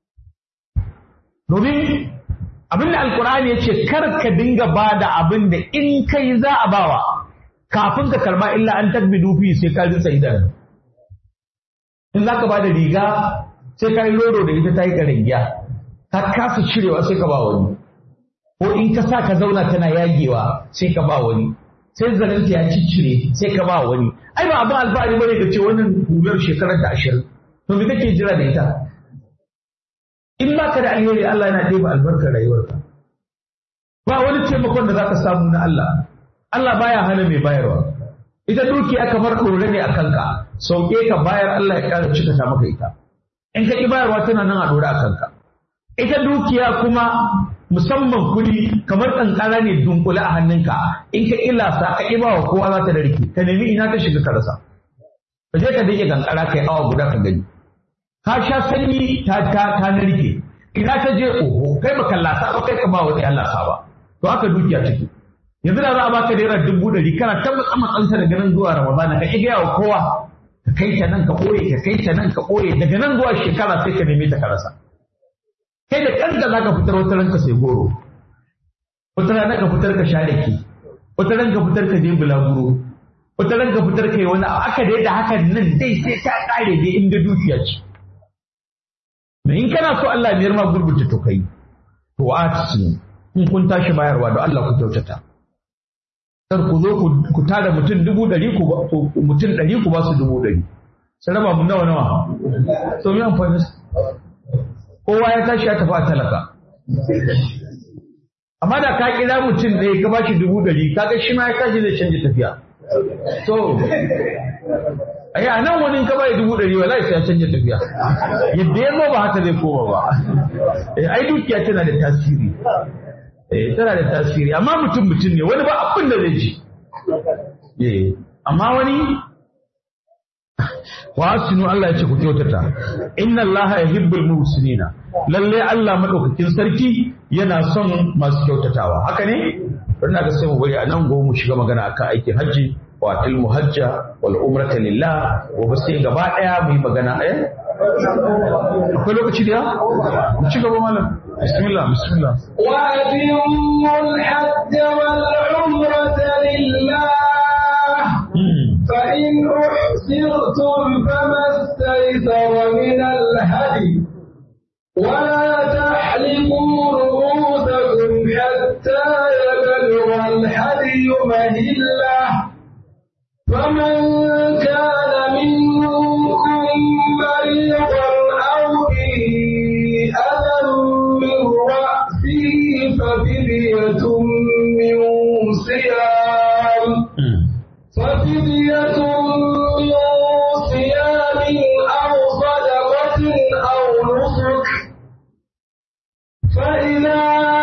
domin abinda alkur'ani ya ce kar ka dinga ba da abin da in kai za a bawa kafin ka karba illa an takbidu fi sai ka rinsa idanu in za ka ba da riga sai ka yi lodo da ita ta yi karangiya ka kasa cirewa sai ka ba wani ko in ka sa ka zauna tana yagewa sai ka ba wani sai zanenta ya ciccire sai ka ba wani ai ba abin alfahari bane ka ce wannan hular shekarar da ashirin to me kake jira da ita in ba ka da alheri Allah yana ɗeba albarkar rayuwarka ba wani taimakon da za ka samu na Allah Allah baya hana mai bayarwa ita dukiya kamar ɗore ne a kanka sauke ka bayar Allah ya ƙara cika ta maka ita in ka ƙi bayarwa tana nan a ɗore a kanka ita dukiya kuma musamman kuɗi kamar ƙanƙara ne dunkule a hannunka in ka ilasa ka ƙi bawa kowa za ta narke ka nemi ina ta shiga ka rasa ka je ka dake ƙanƙara kai awa guda ka gani ka sha sanyi ta ta ta narke ina ta je oho kai baka lasa ba kai ka ba wani Allah sa ba to haka dukiya take yanzu da za a baka naira dubu ɗari kana ta matsanta daga nan zuwa ramadana ka ƙi gaya wa kowa ka kai ta nan ka ɓoye ka kai ta nan ka ɓoye daga nan zuwa shekara sai ka neme ta ka rasa kai da kanka za ka fitar wata ranka sai goro wata rana ka fitar ka share ki wata ran ka fitar ka je bulaguro wata ran ka fitar ka yi wani aka da yadda haka nan dai sai ta ƙare dai inda dukiya ce in kana so Allah biyar ma gurbuta to kai to a in kun tashi bayarwa da Allah ku kyautata kar ku zo ku tada mutum dubu ɗari ku mutum ɗari ku ba su dubu ɗari sai raba mu nawa nawa so mi amfani kowa ya tashi ya tafi a talaka amma da ka kira mutum ɗaya ka ba shi dubu ɗari kaga shi ma ya tashi zai canja tafiya so ai a nan wani ka bai dubu ɗari wallahi sai ya canja tafiya yadda ya zo ba haka zai koma ba ai dukiya tana da tasiri eh tana da tasiri amma mutum mutum ne wani ba abin da zai ji eh amma wani wa asinu Allah ya ce ku kyautata inna Allah yuhibbul muhsinina lalle Allah madaukakin sarki yana son masu kyautatawa haka ne bari na ga sai mu bari a nan gobe mu shiga magana akan aikin hajji wa til muhajja wal umrata lillah gobe sai gaba daya mu yi magana eh akwai lokaci da ya mu ci gaba malam bismillah bismillah wa atimul hajj wal umrata lillah فإن أحسرتم فما استيسر من الهدي ولا تحلقوا رؤوسكم حتى يبلغ الهدي مهله فمن كان منكم مريضا أو به أذى من رأسه ففدية من صيام ففدية من صيام أو صدقة أو نسك فإذا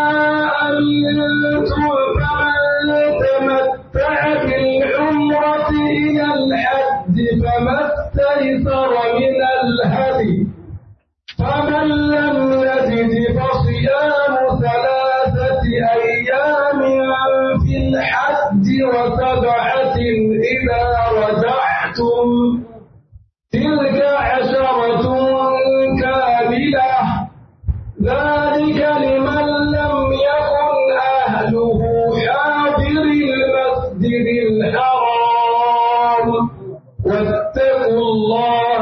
أمنتم فمن تمتع بالعمرة إلى الحج فما استيسر من الهدي فمن لم يجد فصيام ثلاثة أيام في الحج وسبعة إذا رجعتم تلك عشرة كاملة ذلك لمن لم يكن أهله حاضر المسجد الحرام واتقوا الله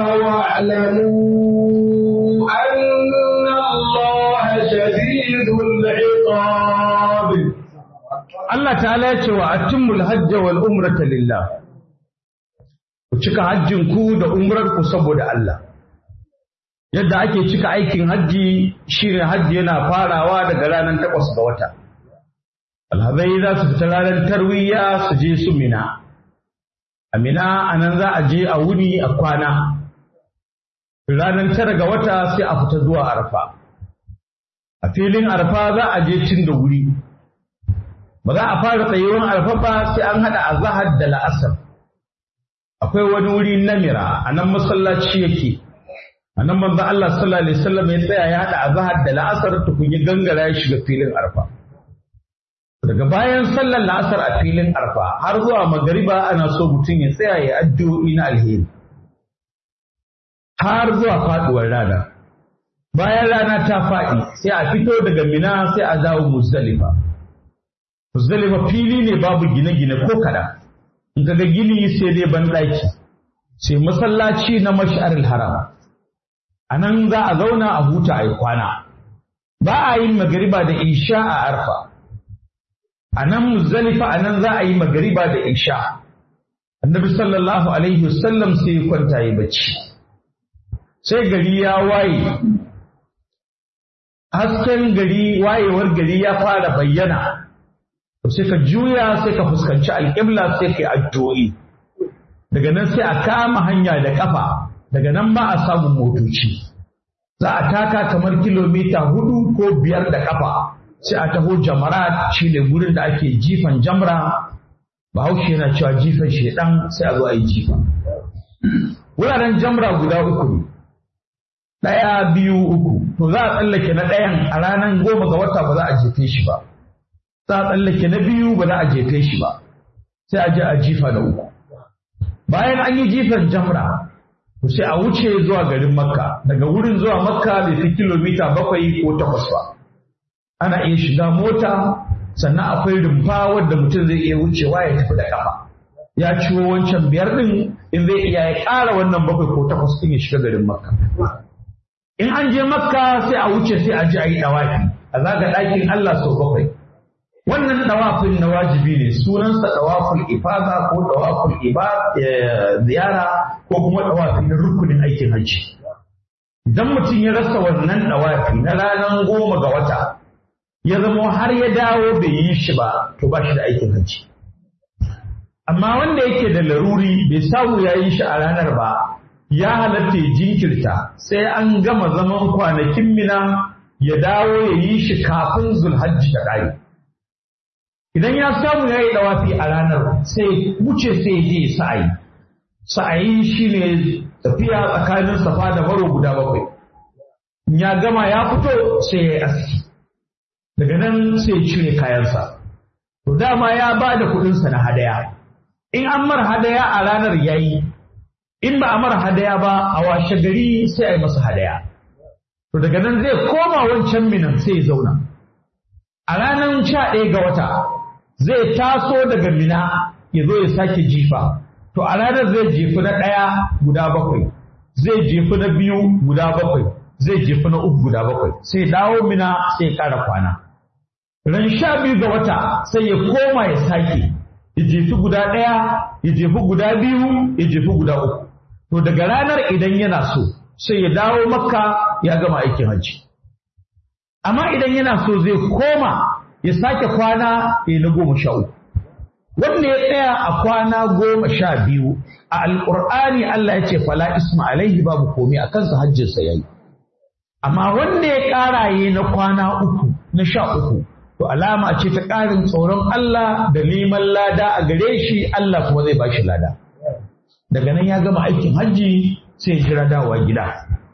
واعلموا أن الله شديد العقاب Allah ta'ala ya ce wa atimmul hajja wal umrata lillah ku cika hajjin ku da umrar ku saboda Allah yadda ake cika aikin hajji shine hajji yana farawa daga ranar takwas ga wata alhazai za su fita ranar tarwiya su je su mina a mina a nan za a je a wuni a kwana ranar tara ga wata sai a fita zuwa arfa a filin arfa za a je cin da wuri ba za a fara tsayuwar arfa ba sai an haɗa azahar da la'asar akwai wani wuri namira a nan masallaci yake a nan manzo Allah sallallahu alaihi wasallam ya tsaya ya haɗa azahar da la'asar tukun ya gangara ya shiga filin arfa daga bayan sallar la'asar a filin arfa har zuwa magariba ana so mutum ya tsaya ya addu'o'i na alheri har zuwa faduwar rana bayan rana ta faɗi sai a fito daga mina sai a dawo muzdalifa muzdalifa fili ne babu gine-gine ko kada in ka ga gini sai dai banɗaki sai masallaci na mash'aril haram a nan za a zauna a huta a yi kwana ba a yin magariba da isha a arfa a nan muzdalifa a nan za a yi magariba da isha annabi sallallahu alaihi wasallam sai ya kwanta yi bacci sai gari ya waye hasken gari wayewar gari ya fara bayyana to sai ka juya sai ka fuskanci alƙibla sai ka yi addu'o'i daga nan sai a kama hanya da ƙafa daga nan ba a samun motoci za a taka kamar kilomita hudu ko biyar da ƙafa sai a taho jamara shi ne gurin da ake jifan jamra bahaushe yana cewa jifan shedan sai a zo a yi jifa wuraren jamra guda uku ne ɗaya biyu uku to za a tsallake na ɗayan a ranar goma ga wata ba za a jefe shi ba za a tsallake na biyu ba za a jefe shi ba sai a je a jifa da uku bayan an yi jifan jamra to sai a wuce zuwa garin makka daga wurin zuwa makka bai fi kilomita bakwai ko takwas ba ana iya shiga mota sannan akwai rumfa wadda mutum zai iya wucewa ya tafi da kafa ya ciwo wancan biyar din in zai iya ya ƙara wannan bakwai ko takwas din ya shiga garin makka in an je makka sai a wuce sai a je a yi dawafi a zaga ɗakin allah sau bakwai wannan dawafin na wajibi ne sunansa dawaful ifada ko dawaful ziyara ko kuma dawafi na rukunin aikin hajji idan mutum ya rasa wannan dawafi na ranar goma ga wata ya zama har ya dawo bai yi shi ba to ba shi da aikin hajji amma wanda yake da laruri bai samu ya yi shi a ranar ba ya halatta ya jinkirta sai an gama zaman kwanakin mina ya dawo ya yi shi kafin zulhajji ta ƙare idan ya samu ya yi dawafi a ranar sai wuce sai je sa'ayi sa'ayi shine tafiya tsakanin safa da maro guda bakwai ya gama ya fito sai ya yi aski daga nan sai cire kayansa to dama ya ba da kuɗinsa na hadaya in an mar hadaya a ranar yayi in ba a mar hadaya ba a washe gari sai a yi masa hadaya to daga nan zai koma wancan minan sai ya zauna a ranar sha ɗaya ga wata zai taso daga mina ya zo ya sake jifa to a ranar zai jefi na ɗaya guda bakwai zai jefi na biyu guda bakwai zai jefi na uku guda bakwai sai dawo mina sai ya ƙara kwana ran sha biyu ga wata sai ya koma ya sake ya jefi guda ɗaya ya jefi guda biyu ya jefi guda uku to daga ranar idan yana so sai ya dawo makka ya gama aikin hajji amma idan yana so zai koma ya sake kwana ya na goma sha uku wanda ya tsaya a kwana goma sha biyu a alƙur'ani Allah ya ce fala isma alaihi babu komai a kansa hajjinsa ya yi amma wanda ya ƙara yi na kwana uku na sha uku to alama ce ta ƙarin tsoron Allah da neman lada a gare shi Allah kuma zai ba shi lada daga nan ya gama aikin hajji sai ya jira dawowa gida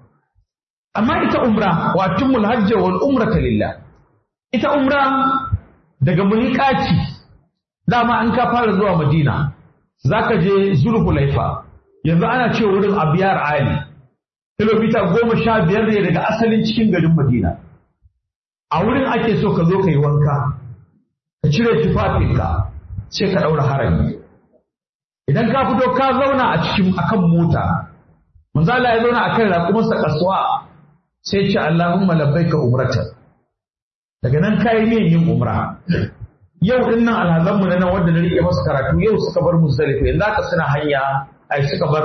amma ita umra wa tummul hajji wal umrata lillah ita umra daga miƙaci dama an ka fara zuwa madina zaka je zulhulaifa yanzu ana ce wurin abiyar ali kilomita goma sha biyar ne daga asalin cikin garin madina a wurin ake so ka zo ka yi wanka ka cire tufafinka sai ka ɗaura harami idan ka fito ka zauna a cikin akan mota manzo Allah ya zauna akan raƙumarsa kasuwa sai ce Allahumma labbaika umratan daga nan kayi ne yin umra yau din nan alhazanmu na nan wanda na rike masa karatu yau suka bar muzdalifa yanzu aka suna hanya ai suka bar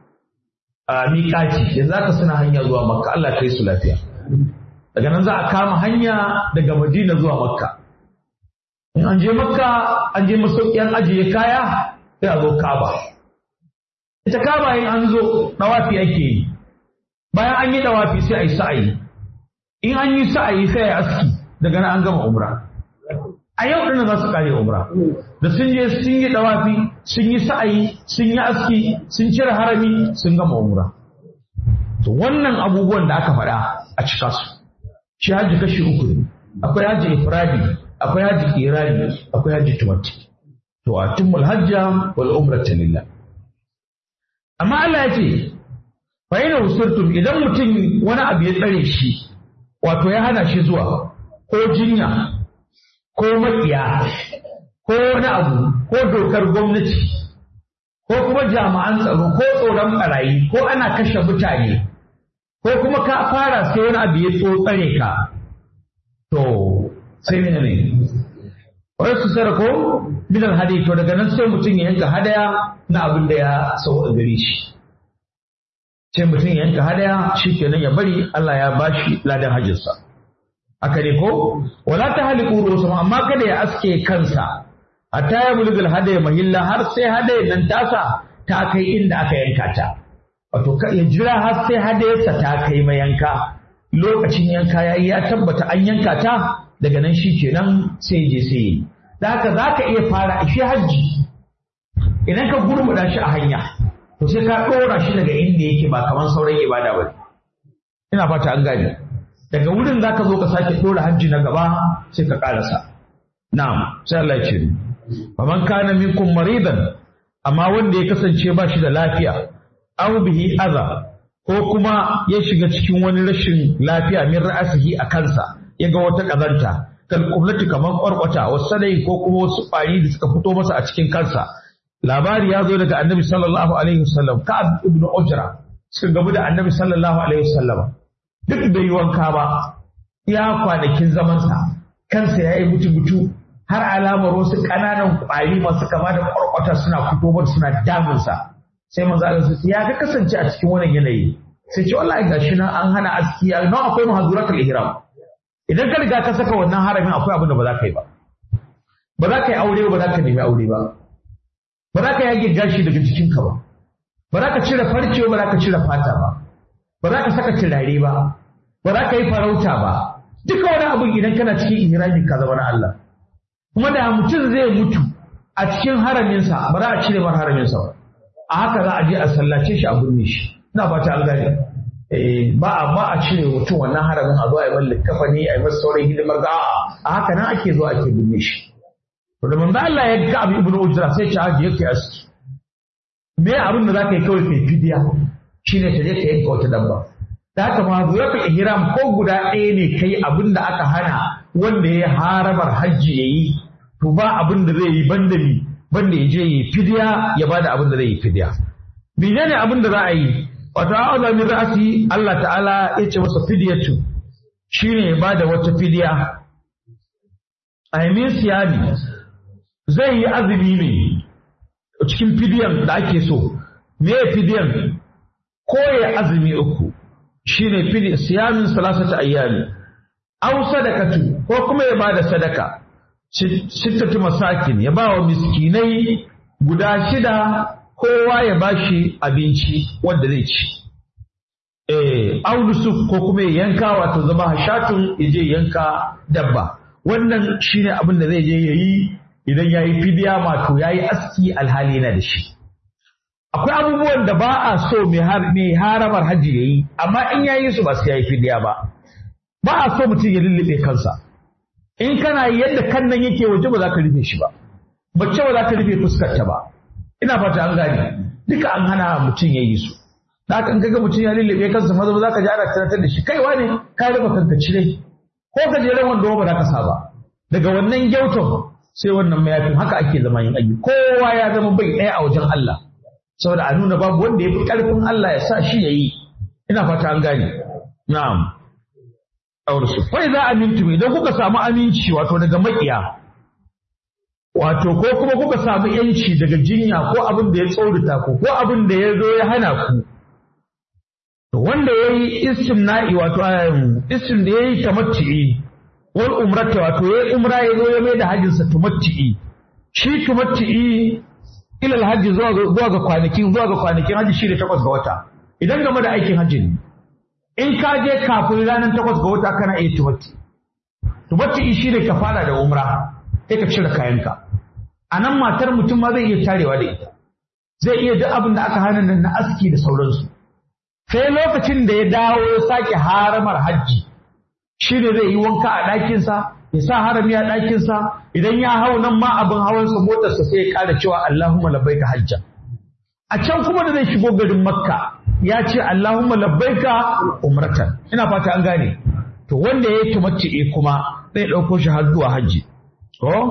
miƙaci yanzu aka suna hanya zuwa makka Allah kai su lafiya daga nan za a kama hanya daga madina zuwa makka in an je makka an je masauki an ajiye kaya sai a zo kaba ita kaba in an zo dawafi ake yi bayan an yi dawafi sai a yi sa'ayi in an yi sa'ayi sai a yi aski daga nan an gama umra a yau ɗin za su kare umra da sun je sun yi dawafi sun yi sa'ayi sun yi aski sun cire harami sun gama umra to wannan abubuwan da aka faɗa a cika su shi haji kashi uku ne akwai haji ifradi akwai haji kirani akwai haji tumati to a tummul hajja wal umrata lillah amma Allah ya ce fa yana usurtum idan mutum wani abu ya tsare shi wato ya hana shi zuwa ko jinya ko makiya ko wani abu ko dokar gwamnati ko kuma jami'an tsaro ko tsoron barayi ko ana kashe mutane ko kuma ka fara sai wani abu ya tsotsare ka to sai ne ne wai su sarko bidan hadi to daga nan sai mutum ya yanka hadaya na abin da ya sau a gare shi sai mutum ya yanka hadaya shi kenan ya bari Allah ya bashi ladan hajjinsa haka ne ko wala ta haliku rusul amma kada ya aske kansa hatta ya bulgul hadaya mahilla har sai hadaya nan tasa ta kai inda aka yanka ta wato ya jira har sai hadayarsa ta kai mayanka lokacin yanka yayi ya tabbata an yanka ta daga nan shi kenan sai je sai yi da haka za ka iya fara shi hajji idan ka gurmuda shi a hanya to sai ka ɗora shi daga inda yake ba kamar sauran ibada ba ina fata an gane daga wurin za ka zo ka sake ɗora hajji na gaba sai ka ƙarasa na'am sai Allah ya ce faman kana minkum maridan amma wanda ya kasance ba shi da lafiya aw bihi adha ko kuma ya shiga cikin wani rashin lafiya min ra'asihi a kansa ya ga wata kazanta kal kublati kaman kwarkwata wasu sadai ko kuma wasu ƙwari da suka fito masa a cikin kansa labari ya zo daga annabi sallallahu alaihi wasallam ka'ab ibn ujra suka gamu da annabi sallallahu alaihi wasallam duk bai yi wanka ba ya kwanakin zamansa kansa ya yi mutu-mutu har alamar wasu ƙananan ƙwari masu kama da kwarkwata suna fito masa suna damunsa sai manzo Allah sai ya ga kasance a cikin wannan yanayi sai ce wallahi gashi nan an hana aski nan akwai muhaduratul ihram idan ka riga ka saka wannan haramin akwai abin da ba za ka yi ba ba za ka yi aure ba za ka nemi aure ba ba za ka yage gashi daga jikinka ba ba za ka cire farce ba za ka cire fata ba ba za ka saka turare ba ba za ka yi farauta ba duka wani abin idan kana cikin ihramin ka zama na Allah kuma da mutum zai mutu a cikin haraminsa ba za a cire mar haraminsa ba a haka za a je a sallace shi a burne shi ina ba ta gane ba a ba a cire mutum wannan haramin a zo a yi mallin kafa ne a yi masa sauran hidimar ga a haka nan ake zo ake burne shi to da manzo Allah ya ga abu ibnu ujra sai ce haji yake aski me abin da zaka yi kawai kai fidiya shine ta je ka yanka wata dabba da haka ma zuwa ihram ko guda ɗaya ne kai abin da aka hana wanda ya harabar hajji yayi to ba abin da zai yi banda mi banda ya je yi fidiya ya bada abin da zai yi fidiya menene abin da za a yi wato a'udhu min ra'si Allah ta'ala ya ce masa fidiyatu shine ya bada wata fidiya aimin siyami zai yi azumi ne cikin fidiyan da ake so me fidiyan ko ya azumi uku shine fidiyan siyamin salasata ayyami aw sadakatu ko kuma ya bada sadaka sittatu masakin ya ba wa miskinai guda shida kowa ya bashi abinci wanda zai ci eh aulusu ko kuma ya yanka wato zama hashatun ya je yanka dabba wannan shine abin da zai je yayi idan yayi fidiya mato yayi aski alhali yana da shi akwai abubuwan da ba a so mai haramar hajji yayi amma in yayi su ba su yayi fidiya ba ba a so mutum ya lullube kansa in kana yadda kan nan yake waje ba za ka rufe shi ba mace ba za ka rufe fuskarta ba ina fata an gane duka an hana mutum ya yi su da haka in kaga mutum ya lullube kansa maza ba za ka ji ana tunatar da shi kaiwa ne ka rufe kanka cire ko ka jeren wanda ba za ka sa ba daga wannan gyautan sai wannan mayafin haka ake zama yin aiki kowa ya zama bai ɗaya a wajen Allah saboda a nuna babu wanda ya fi ƙarfin Allah ya sa shi ya yi ina fata an gane na'am aursu fa idza amintum idan kuka samu aminci wato daga makiya wato ko kuma kuka samu yanci daga jinya ko abin da ya tsorita ku ko abin da ya zo ya hana ku to wanda yayi istimna'i wato istim da yayi tamattu'i wal umrata wato yayi umra ya zo ya mai da hajjin sa tamattu'i shi tamattu'i ila alhaji zuwa zuwa ga kwanakin zuwa ga kwanakin haji shi da takwas ga wata idan game da aikin hajji ne in ka je kafin ranar takwas ga wata kana iya tubatti tubatti shi ne ka fara da umra sai ka cire kayanka a nan matar mutum ma zai iya tarewa da ita zai iya duk abin da aka hana nan na aski da sauransu sai lokacin da ya dawo ya sake haramar hajji shi ne zai yi wanka a ɗakinsa ya sa harami a ɗakinsa idan ya hau nan ma abin hawansa motarsa sai ya ƙara cewa Allahumma labbaika hajja a can kuma da zai shigo garin makka ya ce Allahumma labbaika umratan ina fata an gane to wanda ya yi tumatti'i kuma zai ɗauko shi har zuwa hajji ko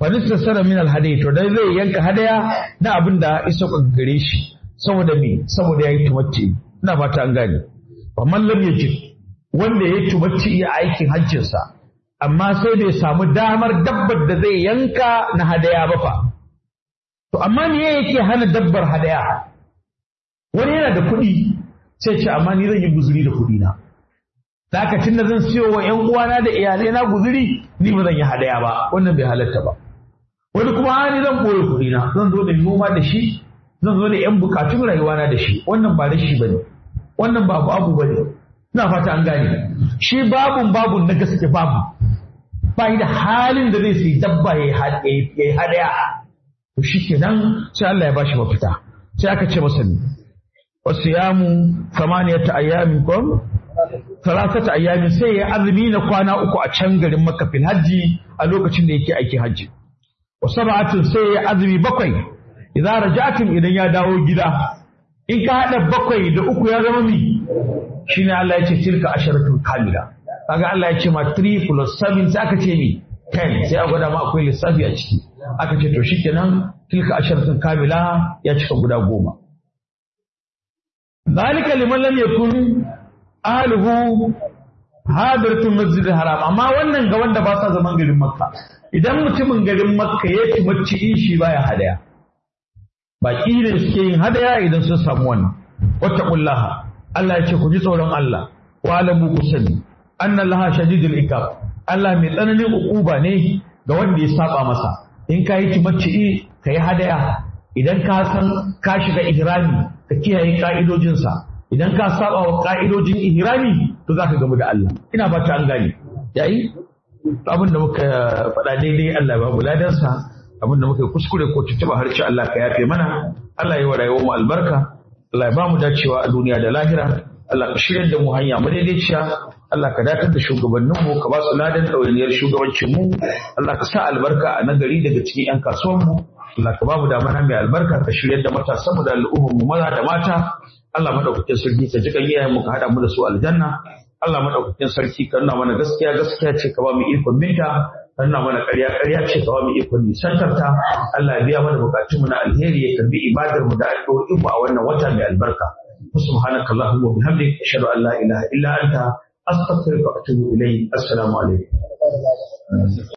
falista sara min alhadai to dai zai yanka hadaya na abin da iso gare shi saboda me saboda yayi tumacci ina fata an gane amma lam yajid wanda ya tumacci ya aikin hajjinsa amma sai bai samu damar dabbar da zai yanka na hadaya ba fa to amma me yake hana dabbar hadaya wani yana da kuɗi sai ce amma ni zan yi guzuri da kuɗi na da haka tunda zan siyo wa ƴan uwana da iyalai na guzuri ni ba zan yi hadaya ba wannan bai halatta ba wani kuma a ni zan ɓoye kuɗi na zan zo da noma da shi zan zo da ƴan bukatun rayuwa na da shi wannan ba da shi bane wannan ba babu bane ina fata an gane shi babun babun na gaske babu ba da halin da zai sai dabba ya yi hadaya to shi kenan sai Allah ya bashi mafita sai aka ce masa ne wasu yamu samaniyata ayyamin kom salasata ayyamin sai ya azumi na kwana uku a can garin makka fil hajji a lokacin da yake aikin hajji wa sab'atun sai ya azumi bakwai idza raja'tum idan ya dawo gida in ka hada bakwai da uku ya zama mi shine Allah ya ce tilka asharatun kamila kaga Allah ya ce ma 3 plus 7 sai aka ce mi 10 sai a gwada ma akwai lissafi a ciki aka ce to shikenan tilka asharatun kamila ya cika guda goma zalika liman lam yakun ahluhu hadiratul masjid haram amma wannan ga wanda ba sa zaman garin makka idan mutumin garin makka ya ci macci shi baya hadaya baki ne suke yin hadaya idan sun samu wannan wattaqullaha Allah ya ce ku ji tsoron Allah wa alamu ku sani anna laha shadidul ikab Allah mai tsananin ukuba ne ga wanda ya saba masa in ka yi timacci ka yi hadaya idan ka san ka shiga ihrami ka kiyaye ka'idojinsa idan ka saba wa ka'idojin ihrami to za ka gamu da Allah ina fata an gane yayi abin da muka faɗa daidai Allah ba buladansa abin da muka kuskure ko tuntuɓa harshe Allah ka yafe mana Allah ya wa rayuwar mu albarka Allah ya ba mu dacewa a duniya da lahira Allah ka shirya da mu hanya mu daidaiciya Allah ka datar da shugabanninmu ka ba su ladan ɗawainiyar shugabancinmu Allah ka sa albarka a nagari daga cikin 'yan kasuwanmu Allah ka ba mu damana mai albarka ka shirya da matasanmu da al'ummarmu maza da mata Allah madaukakin sarki ka jikan iyayenmu ka haɗa mu da su aljanna Allah madaukakin sarki ka nuna mana gaskiya gaskiya ce ka ba mu ikon binta ka nuna mana ƙarya ƙarya ce ka ba mu ikon nisantarta Allah ya biya mana bukatunmu na alheri ya karbi ibadarmu da addu'o'inmu a wannan wata mai albarka سبحانك اللهم وبحمدك أشهد أن لا إله إلا أنت أستغفرك وأتوب إليك السلام عليكم